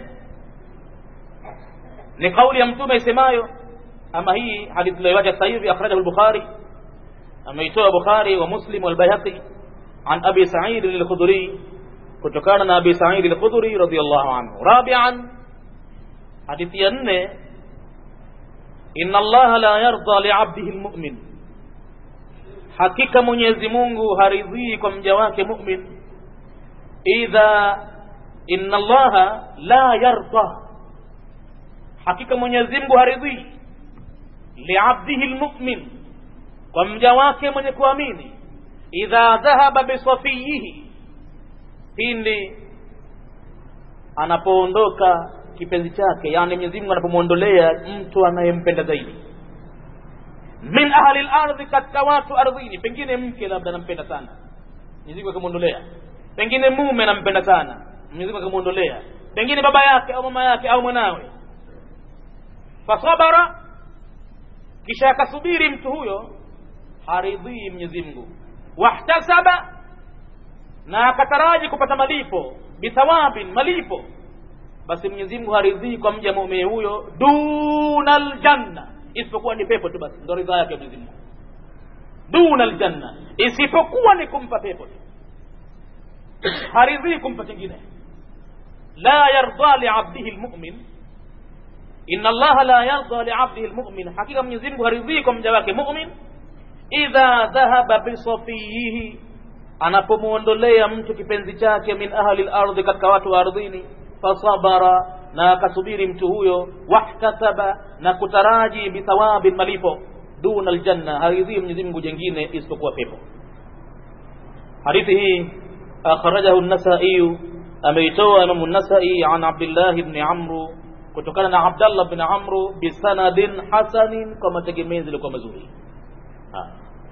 ni kauli ya mtume isemayo ama hii hadithi tunayoiwacha sasa hivi akhrajahu al-bukhari ameitoa bukhari wa muslim wal-bayhaqi an abi sa'id al-khudri kutokana na abi sa'id al-khudri radiyallahu anhu rabi'an hadithi ya nne inna allaha la yarda li'abdihi al-mu'min hakika mwenyezi Mungu haridhii kwa mja wake mu'min idha inna allaha la yarda hakika mwenyezi Mungu haridhii liabdihi almu'min kwa mja wake mwenye kuamini idha dhahaba bisafiyihi pindi anapoondoka kipenzi chake yani Mwenyezi Mungu anapomwondolea mtu anayempenda zaidi min ahli al-ardhi katika watu ardhini pengine mke labda anampenda sana Mwenyezi Mungu akamwondolea pengine mume anampenda sana Mwenyezi Mungu akamwondolea pengine baba yake au mama yake au mwanawe fasabara kisha akasubiri mtu huyo haridhii Mwenyezi Mungu wahtasaba na akataraji kupata malipo bithawabin malipo basi Mwenyezi Mungu haridhii kwa mja muumini huyo dunal janna isipokuwa ni pepo tu basi ndio ridhaa yake Mwenyezi Mungu dunal janna isipokuwa ni kumpa pepo tu haridhii kumpa kingine la yarda liabdihi almu'min inna allaha la yarda liabdihi almu'min hakika Mwenyezi Mungu haridhii kwa mja wake mu'min idha dhahaba bisafiyihi anapomuondolea mtu kipenzi chake min ahli al-ardhi katika watu wa ardhini fasabara na akasubiri mtu huyo wahtasaba na kutaraji bithawabi malipo duna aljanna haridhii Mwenyezi Mungu jengine isipokuwa pepo hadithi hii akhrajahu an-Nasa'i ameitoa Imam an-Nasa'i an Abdullah ibn Amr kutokana na Abdullah ibn Amr bisanadin hasanin kwa mategemezi yalikuwa mazuri ha.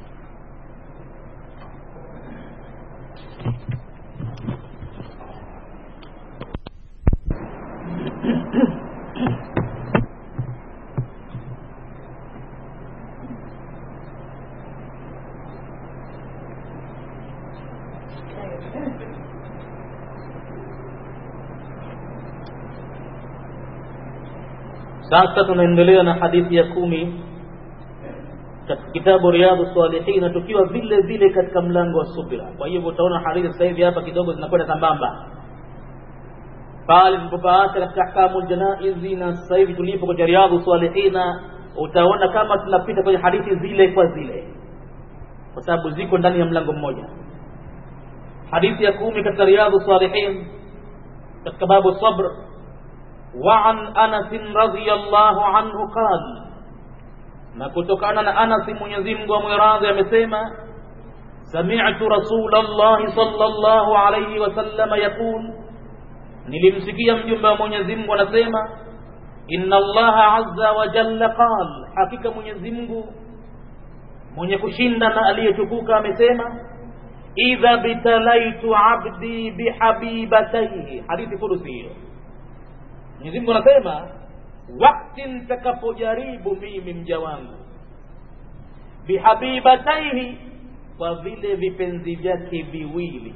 sasa tunaendelea na hadithi ya kumi katika kitabu riyadhu salihina tukiwa vile vile katika mlango wa subira kwa hivyo utaona hadithi sasa hivi hapa kidogo zinakwenda sambamba pale tulipopaacha katika ahkamu janaizi na sasa hivi tulipo kwenye riyadhu salihina utaona kama tunapita kwenye hadithi zile kwa zile kwa sababu ziko ndani ya mlango mmoja hadithi ya kumi katika riyadhu salihin katika babu sabr وعن أنس رضي الله عنه قال na kutokana na Anas Mwenyezi Mungu amwiradhi amesema sami'tu Rasulullah sallallahu alayhi wasallam yaqul nilimsikia mjumbe wa Mwenyezi Mungu anasema inna Allah azza wa jalla qal hakika Mwenyezi Mungu mwenye kushinda na aliyetukuka amesema idha bitalaitu abdi bihabibatayhi hadithi kudusi hiyo Mwenyezi Mungu anasema wakati nitakapojaribu mimi mja wangu bihabibataihi kwa vile vipenzi vyake viwili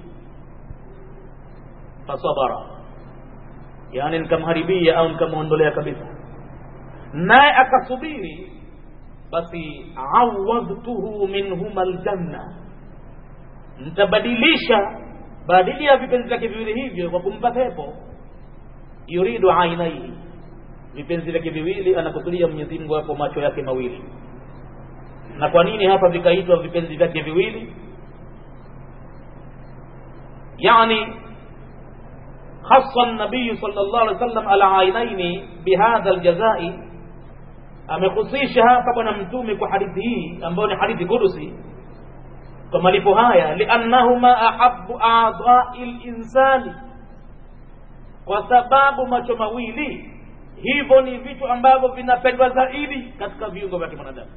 fasabara yani nikamharibia au nikamwondolea kabisa naye akasubiri basi awadtuhu minhuma aljanna nitabadilisha badili ya vipenzi vyake viwili hivyo kwa kumpa pepo yuridu ainaihi vipenzi vyake viwili anakusudia Mwenyezi Mungu hapo macho yake mawili na kwa nini hapa vikaitwa vipenzi vyake viwili yani خص النبي صلى الله عليه وسلم العينين بهذا الجزاء amehusisha hapa bwana mtume kwa hadithi hii ambayo ni hadithi kudusi kwa malipo haya liannahuma ahabu adai linsani kwa sababu macho mawili hivyo ni vitu ambavyo vinapendwa zaidi katika viungo vya kimwanadamu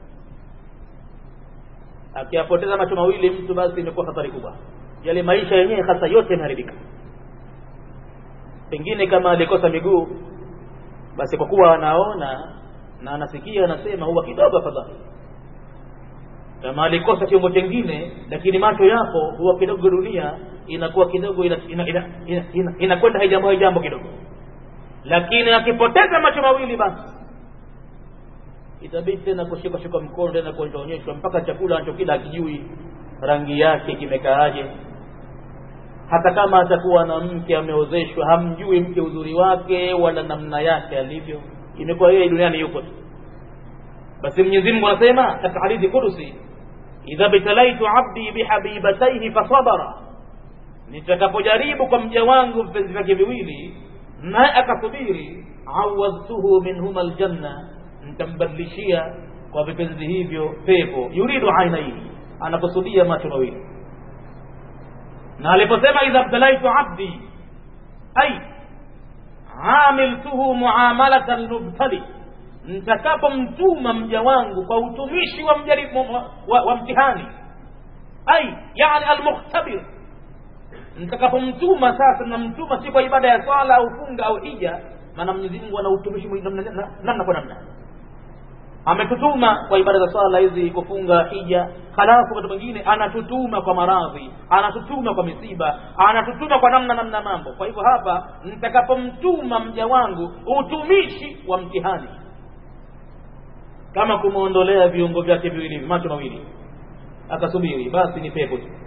akiyapoteza macho mawili mtu basi imekuwa hatari kubwa yale maisha yenyewe hasa yote yameharibika pengine kama alikosa miguu basi kwa kuwa anaona na anasikia anasema huwa kidogo afadhali kama alikosa kiungo chengine lakini macho yapo huwa kidogo dunia inakuwa kidogo inakwenda ina, ina, ina, ina, ina haijambo haijambo kidogo lakini akipoteza macho mawili basi itabidi tena kushika shuka mkono tena kuonyeshwa mpaka chakula anachokila akijui rangi yake kimekaaje hata kama atakuwa na mke ameozeshwa hamjui mke uzuri wake wala namna yake alivyo imekuwa yeye duniani yuko tu basi Mwenyezi Mungu anasema katika hadithi kudusi idha bitalaitu abdi bihabibataihi fasabara nitakapojaribu kwa mja wangu vipenzi vyake viwili naye akasubiri awadtuhu minhuma aljanna nitambadilishia kwa vipenzi hivyo pepo yuridu ainaihi anakusudia macho mawili na aliposema idha btalaitu abdi ay amiltuhu muamalata almubtali nitakapomtuma mja wangu kwa utumishi wa, mjaribu, wa, wa mtihani ay yani almukhtabir nitakapomtuma sasa namtuma si kwa ibada ya swala au funga au hija maana Mwenyezi Mungu ana utumishi namna kwa namna ametutuma kwa ibada za swala hizi kufunga hija halafu wakati mwingine anatutuma kwa maradhi anatutuma kwa misiba anatutuma kwa namna namna mambo kwa hivyo hapa nitakapomtuma mja wangu utumishi wa mtihani kama kumwondolea viungo vyake viwili macho mawili akasubiri basi ni pepo tu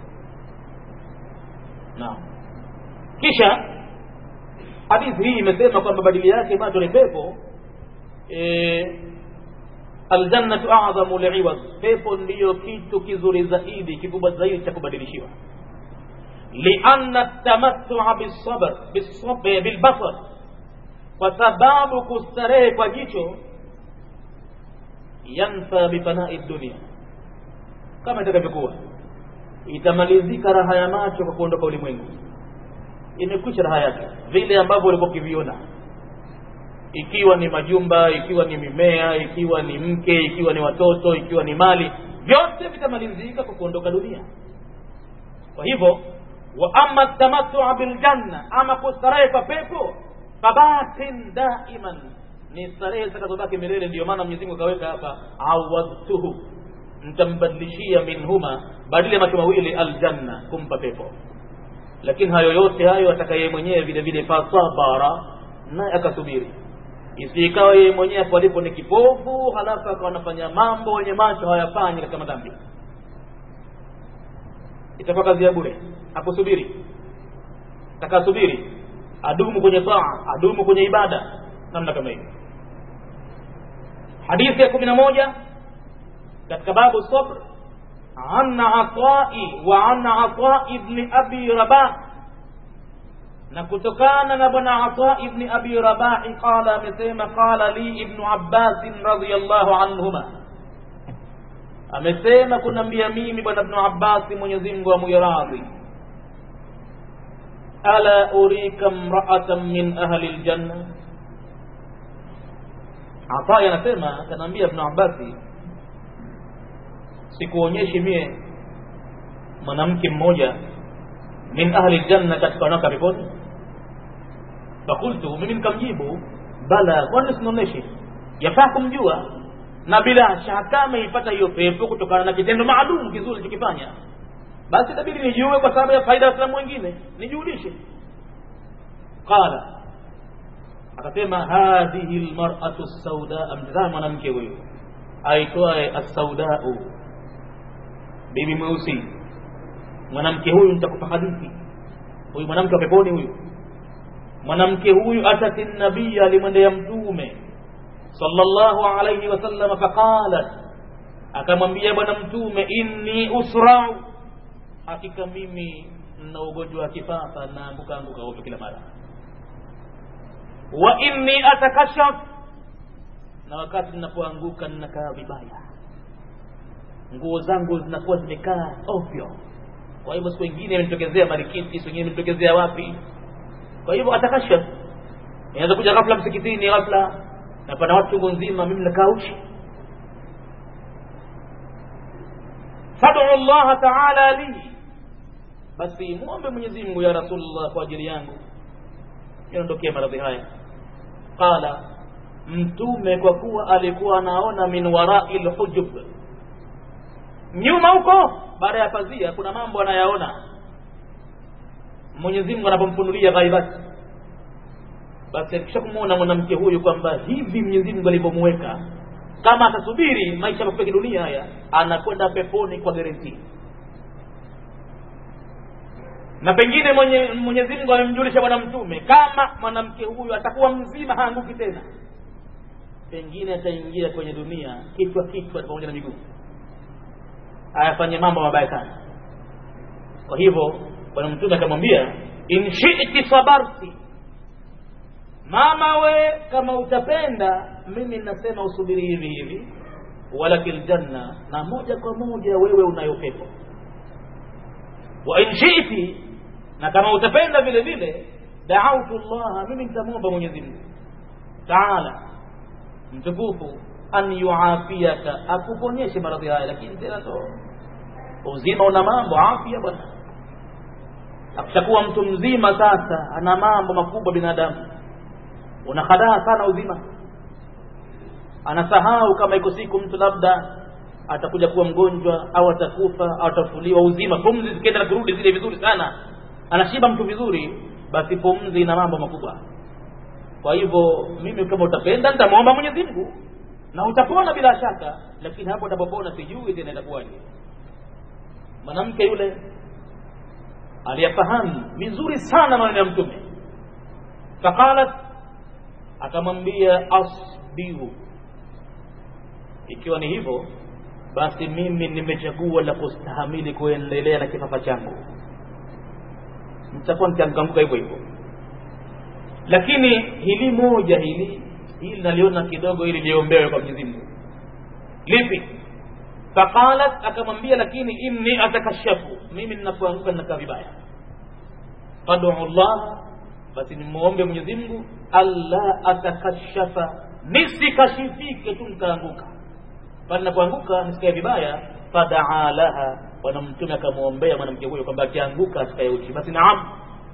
naam kisha hadithi hii imesema kwamba badili yake macho ni pepo e, aljannatu a'zamu li'iwad pepo ndiyo kitu kizuri zaidi kikubwa zaidi cha kubadilishiwa lianna tamattu'a bisabr bilbasar kwa sababu kustarehe kwa jicho yanfa bifana'i dunia kama itakavyokuwa itamalizika raha ya macho kwa kuondoka ulimwengu imekwisha raha yake vile ambavyo ulikuwa ukiviona ikiwa ni majumba ikiwa ni mimea ikiwa ni mke ikiwa ni watoto ikiwa ni mali vyote vitamalizika kwa kuondoka dunia kwa hivyo wa amma tamattua biljanna ama kustarehe kwa pepo fabatin daiman ni starehe zitakazobaki milele ndiyo maana Mwenyezi Mungu akaweka hapa awadtuhu mtambadilishia minhuma badili ya macho mawili aljanna kumpa pepo lakini hayo yote hayo atakaye mwenyewe vile vile fasabara naye akasubiri isikawa yeye mwenyewe hapo alipo ni kipofu halafu akawa anafanya mambo wenye macho hayafanyi katika madhambi itakuwa kazi ya bure akusubiri takasubiri adumu kwenye taa adumu kwenye ibada namna kama hiyo hadithi ya kumi na moja katika babu sabr an atai wa an atai ibni abi rabah na kutokana na bwana ata ibni abi rabahi qala amesema qala li ibnu abbasin radiallahu anhuma amesema kunambia mimi bwana ibnu abbasi mwenyezi mungu amuyaradhi ala urika mraatan min ahli ljanna atai anasema kanaambia ibnu abbasi sikuonyeshi mie mwanamke mmoja min ahli ljanna katika wanawake peponi fakultu mimi nikamjibu bala kwani sinaoneshi yafaa kumjua na bila shaka ameipata hiyo pepo kutokana na kitendo maalum kizuri alichokifanya basi itabidi nijue kwa sababu ya faida ya waislamu wengine nijulishe qala akasema hadhihi lmaratu saudaa mtazama mwanamke huyu aitwaye assaudau bibi mweusi mwanamke huyu nitakupa hadithi huyu mwanamke wa peponi huyu mwanamke huyu atati nabii alimwendea mtume sallallahu alayhi wasallam faqalat akamwambia bwana mtume inni usrau hakika mimi na ugonjwa wa kifafa naanguka anguka ovyo kila mara wa inni atakashaf na wakati ninapoanguka ninakaa vibaya nguo zangu zinakuwa zimekaa ovyo kwa hivyo siku ingine imenitokezea marikiti siku ingine imenitokezea wapi kwa hivyo atakashaf inaweza kuja ghafla msikitini ghafla napata watu chungu nzima mimi nakaa uchi fad'u Allah ta'ala li basi muombe Mwenyezi Mungu ya Rasulullah kwa ajili yangu niondokee maradhi haya qala mtume kwa kuwa alikuwa anaona min warai lhujub nyuma huko baada ya pazia kuna mambo anayaona Mwenyezi Mungu anapomfunulia ghaibati basi akisha kumwona mwanamke huyu kwamba hivi Mwenyezi Mungu alivyomuweka kama atasubiri maisha mafupi ya dunia haya anakwenda peponi kwa guarantee na pengine mwenye Mwenyezi Mungu amemjulisha bwana mtume kama mwanamke huyu atakuwa mzima haanguki tena pengine ataingia kwenye dunia kichwa kichwa pamoja na miguu ayafanye mambo mabaya sana kwa hivyo bwana mtume akamwambia in shi'ti sabarti mama we kama utapenda mimi nasema usubiri hivi hivi walakil janna na moja kwa moja wewe unayo pepo wa in shi'ti na kama utapenda vile vile da'awtu Allah mimi nitamwomba Mwenyezi Mungu taala mtukufu an yuafiyaka akuponyeshe maradhi haya lakini tena ndo uzima una mambo afya bwana akishakuwa mtu mzima sasa ana mambo makubwa binadamu unahadaa sana uzima anasahau kama iko siku mtu labda atakuja kuwa mgonjwa au atakufa au atafuliwa uzima pumzi zikienda na kurudi zile vizuri sana anashiba mtu vizuri basi pumzi ina mambo makubwa kwa hivyo mimi kama utapenda nitamwomba Mwenyezi Mungu na utapona bila shaka lakini hapo utapopona sijui tena itakuwaje mwanamke yule aliyafahamu vizuri sana maneno ya mtume faqalat akamwambia asbiru ikiwa ni hivyo basi mimi nimechagua la kustahamili kuendelea na kifafa changu nitakuwa nitamkanguka hivyo hivyo lakini hili moja hili hili naliona kidogo ili liombewe kwa Mwenyezi Mungu lipi faqalat akamwambia lakini inni atakashafu mimi ninapoanguka ninakaa vibaya fad'u Allah basi nimuombe Mwenyezi Mungu alla atakashafa nisikashifike tu nikaanguka pale ninapoanguka nisikae vibaya fadaa laha bwana mtume akamwombea mwanamke huyo kwamba akianguka asikae uchi basi naam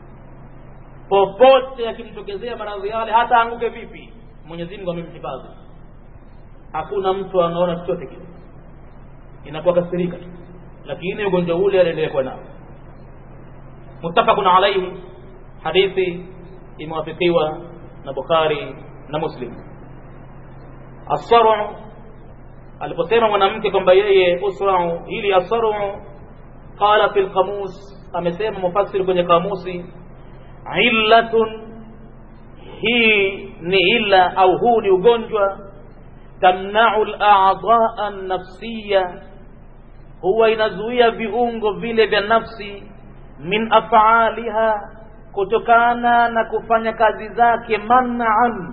popote akimtokezea maradhi yale hata anguke vipi Mwenyezi Mungu amemhifadhi hakuna mtu anaona chochote kile inakuwa kasirika tu lakini ugonjwa ule anaendelea kuwa nao muttafaqun alayhi hadithi imewafikiwa na Bukhari na Muslim as-sar'u aliposema mwanamke kwamba yeye usra'u ili as-sar'u qala fil qamus amesema mufassir kwenye kamusi illatun hii ni illa au huu ni ugonjwa tamnau al-a'dha'a an-nafsiyya huwa inazuia viungo vile vya nafsi min af'aliha kutokana na kufanya kazi zake man'an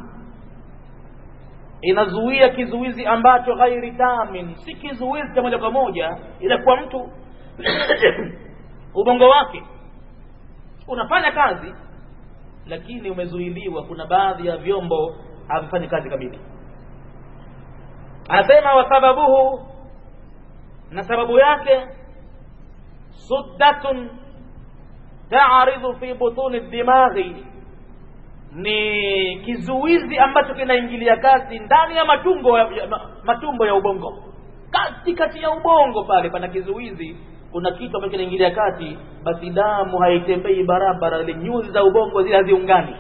inazuia kizuizi ambacho ghairi tamin si kizuizi cha moja kwa moja ila kwa mtu ubongo wake unafanya kazi lakini umezuiliwa kuna baadhi ya vyombo havifanyi kazi kamili anasema wa sababuhu na sababu yake suddatun ta'ridhu fi butuni dimaghi ni kizuizi ambacho kinaingilia kati ndani ya matumbo ya, matumbo ya ubongo kati kati ya ubongo pale pana kizuizi kuna kitu ambacho kinaingilia kati basi damu haitembei barabara ile nyuzi za ubongo zile haziungani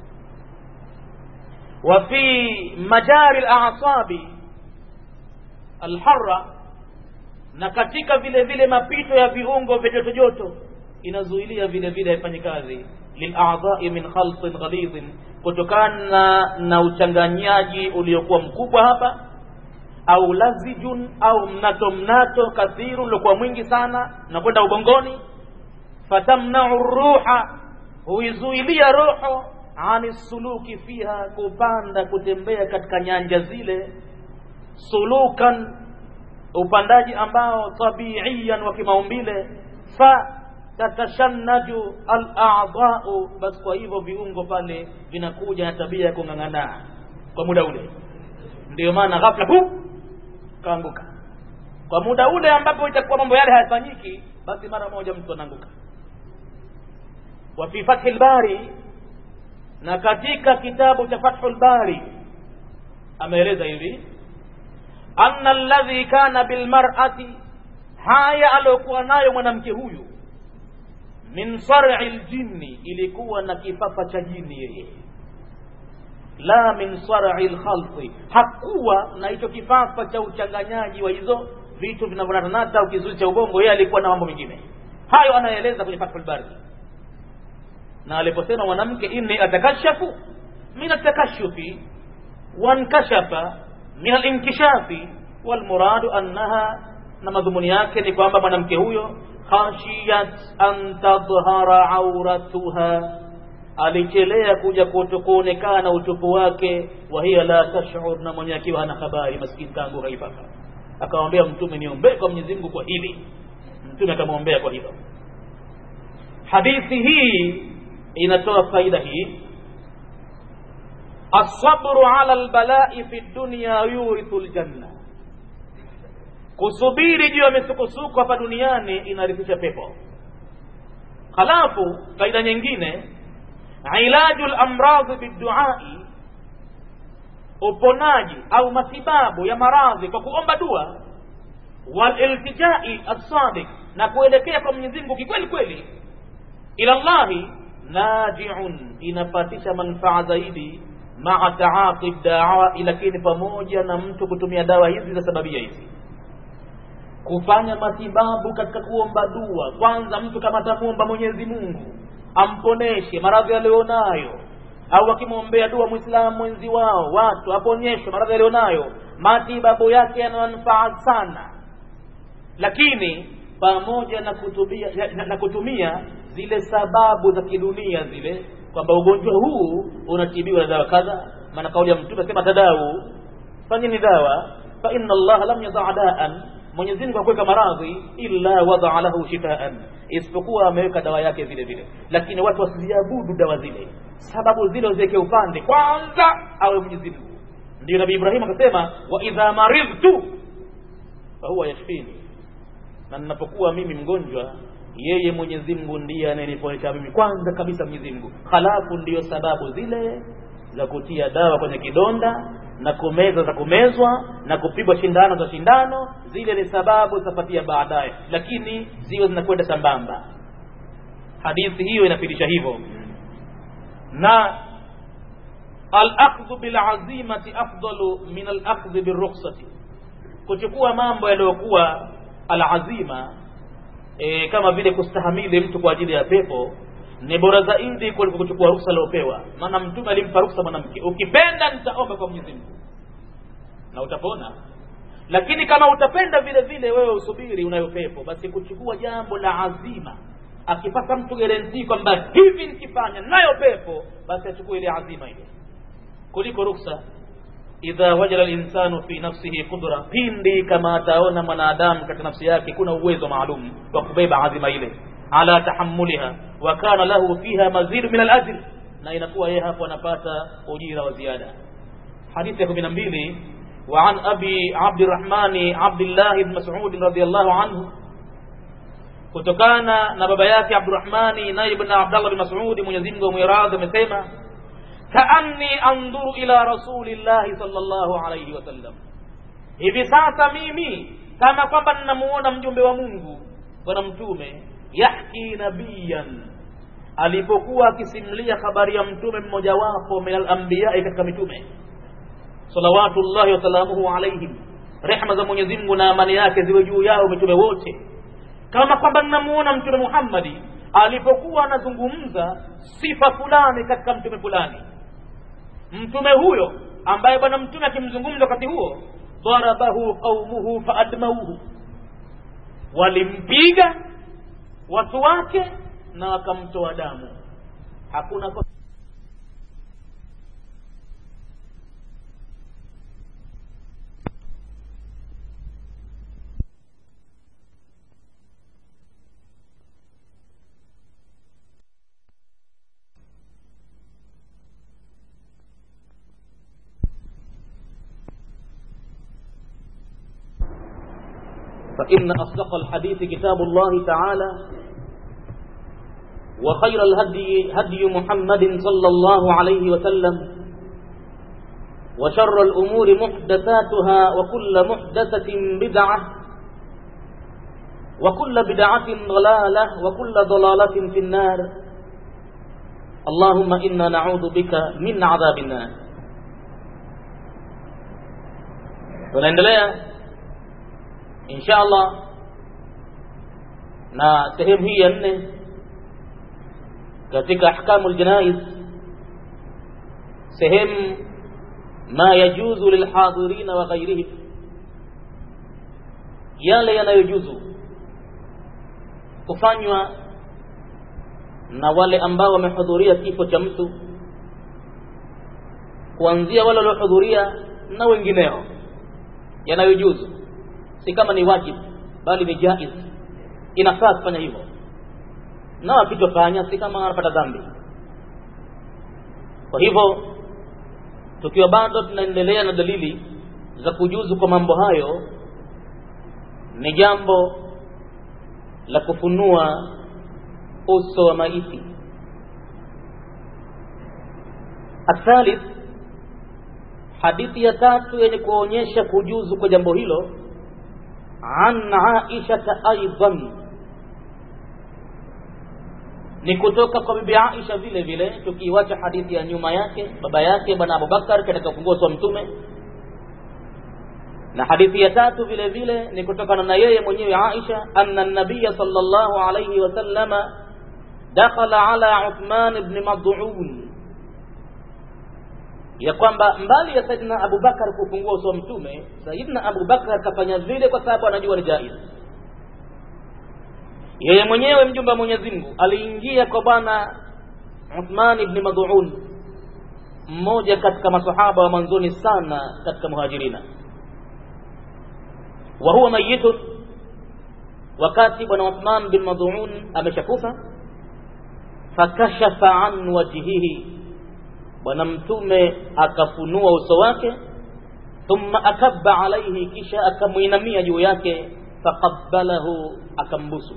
wa fi majari al-a'sabi al-harra na katika vile vile mapito ya viungo vya joto joto inazuilia vile vile haifanye kazi lil'a'dha'i min khalqin ghalidhin kutokana na uchanganyaji uliokuwa mkubwa hapa au lazijun au mnato mnato kathiru uliokuwa mwingi sana na kwenda ubongoni fatamna'u ruha huizuilia roho ani suluki fiha kupanda kutembea katika nyanja zile sulukan upandaji ambao tabiiyan wa kimaumbile fa tatashannaju al-a'dha'u basi kwa hivyo viungo pale vinakuja na tabia ya kung'ang'ana kwa muda ule ndio maana ghafla pu kaanguka kwa muda ule ambapo itakuwa mambo yale hayafanyiki basi mara moja mtu anaanguka wa fi fathil bari na katika kitabu cha fathul bari ameeleza hivi anna alladhi kana bilmar'ati haya aliyokuwa nayo mwanamke huyu min sar'i ljinni ilikuwa na kifafa cha jini yeye la min sar'i lkhalqi hakuwa na hicho kifafa cha uchanganyaji wa hizo vitu vinavyonatanata au kizuizi cha ubongo yeye alikuwa na mambo mengine hayo anaeleza kwenye fathul bari na aliposema mwanamke inni atakashafu min atakashufi wankashafa min alinkishafi walmuradu annaha na madhumuni yake ni kwamba mwanamke huyo khashiyat an tadhhara auratuha alichelea kuja kuonekana utupu wake wa hiya la tashur na mwenye akiwa hana habari maskini tangu haipata akamwambia mtume niombee kwa Mwenyezi Mungu kwa hili mtume akamwombea kwa hilo hadithi hii inatoa faida hii الصبر على البلاء في الدنيا يورث الجنة kusubiri juu ya misukosuko hapa duniani inarithisha pepo halafu faida nyingine ilaju lamradhi biduai uponaji au matibabu ya maradhi kwa kuomba dua waliltijai assadiq na kuelekea kwa mwenyezi mungu kikweli kweli ila llahi najiun inapatisha manufaa zaidi maa taaqi dawa lakini pamoja na mtu kutumia dawa hizi za sababia hizi kufanya matibabu katika kuomba dua kwanza mtu kama atamwomba mwenyezi mungu amponeshe maradhi alionayo au akimwombea dua mwislamu mwenzi wao watu aponyeshwe maradhi alionayo matibabu yake yana manufaa sana lakini pamoja na kutumia, na, na kutumia zile sababu za kidunia zile kwamba ugonjwa huu unatibiwa na dawa kadha maana kauli ya mtume asema tadau fanyeni dawa fa inna allaha lam yadaa daan mwenyezi mungu hakuweka maradhi illa wadaa lahu shifaan isipokuwa ameweka dawa yake vile vile lakini watu wasiziabudu dawa zile sababu zile waziweke upande kwanza awe mwenyezi mungu ndio nabii ibrahim akasema wa idha maridtu fahuwa yashfini na ninapokuwa mimi mgonjwa yeye Mwenyezi Mungu ndiye anayeniponesha mimi kwanza kabisa Mwenyezi Mungu halafu ndiyo sababu zile za kutia dawa kwenye kidonda na kumeza za kumezwa na kupigwa shindano za shindano zile ni sababu zitapatia baadaye lakini ziwe zinakwenda sambamba hadithi hiyo inafidisha hivyo na al-akhdhu bil azimati afdalu min al-akhdhi bir rukhsati kuchukua mambo yaliyokuwa al-azima e, kama vile kustahamili mtu kwa ajili ya pepo ni bora zaidi kuliko kuchukua ruhusa aliopewa maana mtume alimpa ruhusa mwanamke ukipenda nitaomba kwa Mwenyezi Mungu na utapona lakini kama utapenda vile vile wewe usubiri unayo pepo basi kuchukua jambo la azima akipata mtu garantii kwamba hivi nikifanya nayo pepo basi achukue ile azima ile kuliko ruhusa idha wajala linsanu fi nafsihi qudra pindi kama ataona mwanadamu katika nafsi yake kuna uwezo maalum wa kubeba azima ile ala tahammuliha wa kana lahu fiha mazid min alajr na inakuwa yeye hapo anapata ujira wa ziada hadithi ya 12 وعن أبي عبد الرحمن عبد الله بن مسعود رضي الله عنه kutokana na baba yake Abdurrahmani naye ibn Abdullah bin Mas'ud Mwenyezi Mungu amwiradhi amesema kaanni anduru ila rasulillahi sallallahu alayhi wasallam hivi sasa mimi kama kwamba ninamuona mjumbe wa Mungu bwana mtume yahki nabiyan alipokuwa akisimulia habari ya mtume mmojawapo min al-anbiya katika mitume salawatullahi wasalamuhu alaihim rehma za Mwenyezi Mungu na amani yake ziwe juu yao mitume wote kama kwamba ninamuona mtume Muhammadi alipokuwa anazungumza sifa fulani katika mtume fulani mtume huyo ambaye bwana mtume akimzungumza wakati huo darabahu qaumuhu faadmauhu walimpiga watu wake na wakamtoa damu hakuna فإن أصدق الحديث كتاب الله تعالى وخير الهدي هدي محمد صلى الله عليه وسلم وشر الأمور محدثاتها وكل محدثة بدعة وكل بدعة ضلالة وكل ضلالة في النار اللهم إنا نعوذ بك من عذاب النار tunaendelea insha Allah na sehemu hii ya nne katika ahkamu aljanaiz sehemu ma yajuzu lilhadhirina wa ghairihim yale yanayojuzu kufanywa na wale ambao wamehudhuria kifo cha mtu kuanzia wale waliohudhuria na wengineo yanayojuzu si kama ni wajibu bali ni jaiz inafaa kufanya hivyo na wakitofanya si kama wanapata dhambi kwa hivyo tukiwa bado tunaendelea na dalili za kujuzu kwa mambo hayo ni jambo la kufunua uso wa maiti athalith hadithi ya tatu yenye kuonyesha kujuzu kwa jambo hilo an aishata aidan ni kutoka kwa bibi Aisha vile vile tukiiwacha hadithi ya nyuma yake baba yake bwana Abubakar katika ufunguo wa mtume na hadithi ya tatu vile vile ni kutokana na yeye mwenyewe Aisha anna nabiyya sallallahu alayhi wasallama dakhala ala Uthman ibn Mad'un ya kwamba mbali ya Saidina Abubakar kufungua uso wa mtume Saidina Abubakar kafanya vile kwa sababu anajua ni jaiz yeye mwenyewe mjumbe wa Mwenyezi Mungu aliingia kwa bwana Uthman ibn Mad'un mmoja katika masahaba wa mwanzoni sana katika muhajirina wa huwa mayitun wakati bwana Uthman bin Mad'un ameshakufa fakashafa an wajhihi bwana mtume akafunua uso wake thumma akabba alaihi kisha akamuinamia juu yake faqabbalahu akambusu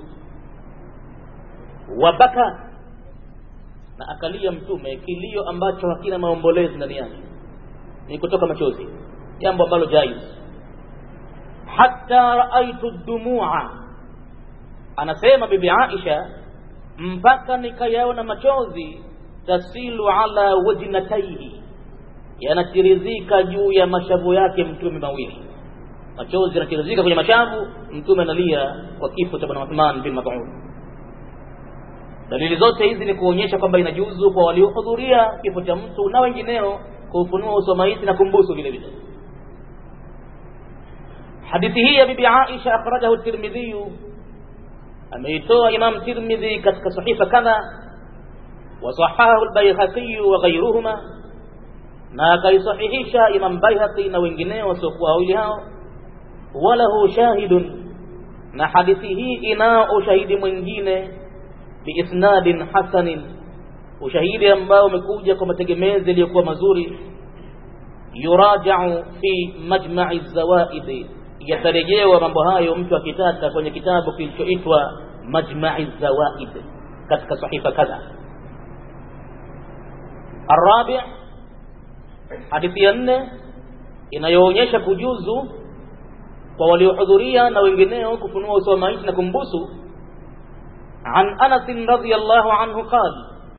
wabaka na akalia mtume kilio ambacho hakina maombolezi ndani yake ni kutoka machozi jambo ambalo jaiz hatta raaitu dumua anasema bibi Aisha mpaka nikayaona machozi tasilu ala wajnataihi yanatirizika juu ya mashavu yake mtume mawili machozi yanatirizika kwenye mashavu mtume analia kwa kifo cha bwana Uthman bin Mad'un dalili zote hizi ni kuonyesha kwamba inajuzu kwa waliohudhuria kifo cha mtu na wengineo kuufunua uso maiti na kumbusu vile vile hadithi hii ya bibi Aisha akhrajahu Tirmidhi ameitoa Imam Tirmidhi katika sahifa kadha وصححه البيهقي وغيرهما na akaisahihisha Imam Baihaqi na wengineo wasiokuwa wawili hao walahu shahidun na hadithi hii inao ushahidi mwingine biisnadin hasanin ushahidi ambao umekuja kwa mategemezi yaliyokuwa mazuri yurajau fi majma'i zawaid yatarejewa mambo hayo mtu akitaka kwenye kitabu kilichoitwa majma'i zawaid katika sahifa kadha الرابع hadithi ya nne inayoonyesha kujuzu kwa waliohudhuria na wengineo kufunua uso wa maiti na kumbusu an Anas radhiyallahu anhu qala